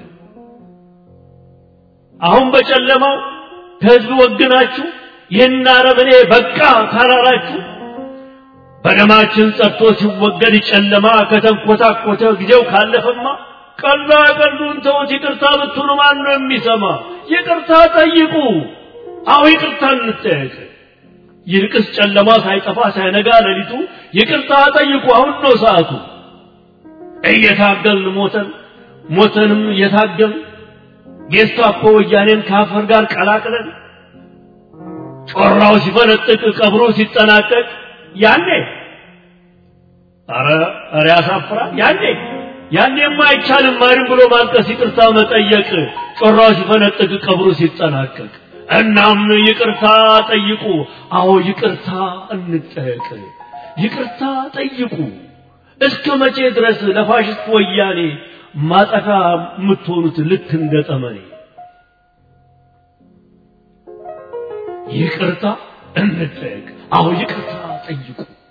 አሁን በጨለማው ከህዝብ ወግናችሁ ይህን አረመኔ በቃ ካላላችሁ በደማችን ጸድቶ ሲወገድ ጨለማ ከተንኮታኮተ ጊዜው ካለፈማ ቀላ ቀሉን ተውት። ይቅርታ ብትሉ ማን ነው የሚሰማ? ይቅርታ ጠይቁ። አሁ ይቅርታ እንጠየቅ። ይልቅስ ጨለማ ሳይጠፋ ሳይነጋ ሌሊቱ ይቅርታ ጠይቁ። አሁን ነው ሰዓቱ። እየታገልን ሞተን ሞተንም እየታገልን ጌስታፖ ወያኔን ከአፈር ጋር ቀላቅለን ጮራው ሲፈነጥቅ ቀብሮ ሲጠናቀቅ ያኔ ኧረ ኧረ ያሳፍራል። ያኔ ያኔማ አይቻልም ማንም ብሎ ማልቀስ፣ ይቅርታ መጠየቅ ጮራው ሲፈነጥቅ ቀብሮ ሲጠናቀቅ። እናም ይቅርታ ጠይቁ። አዎ ይቅርታ እንጠየቅ። ይቅርታ ጠይቁ። እስከ መቼ ድረስ ለፋሽስት ወያኔ ማጠፊያ የምትሆኑት ልክ እንደ ጠመኔ? ይቅርታ እንጠየቅ። አዎ ይቅርታ ጠይቁ።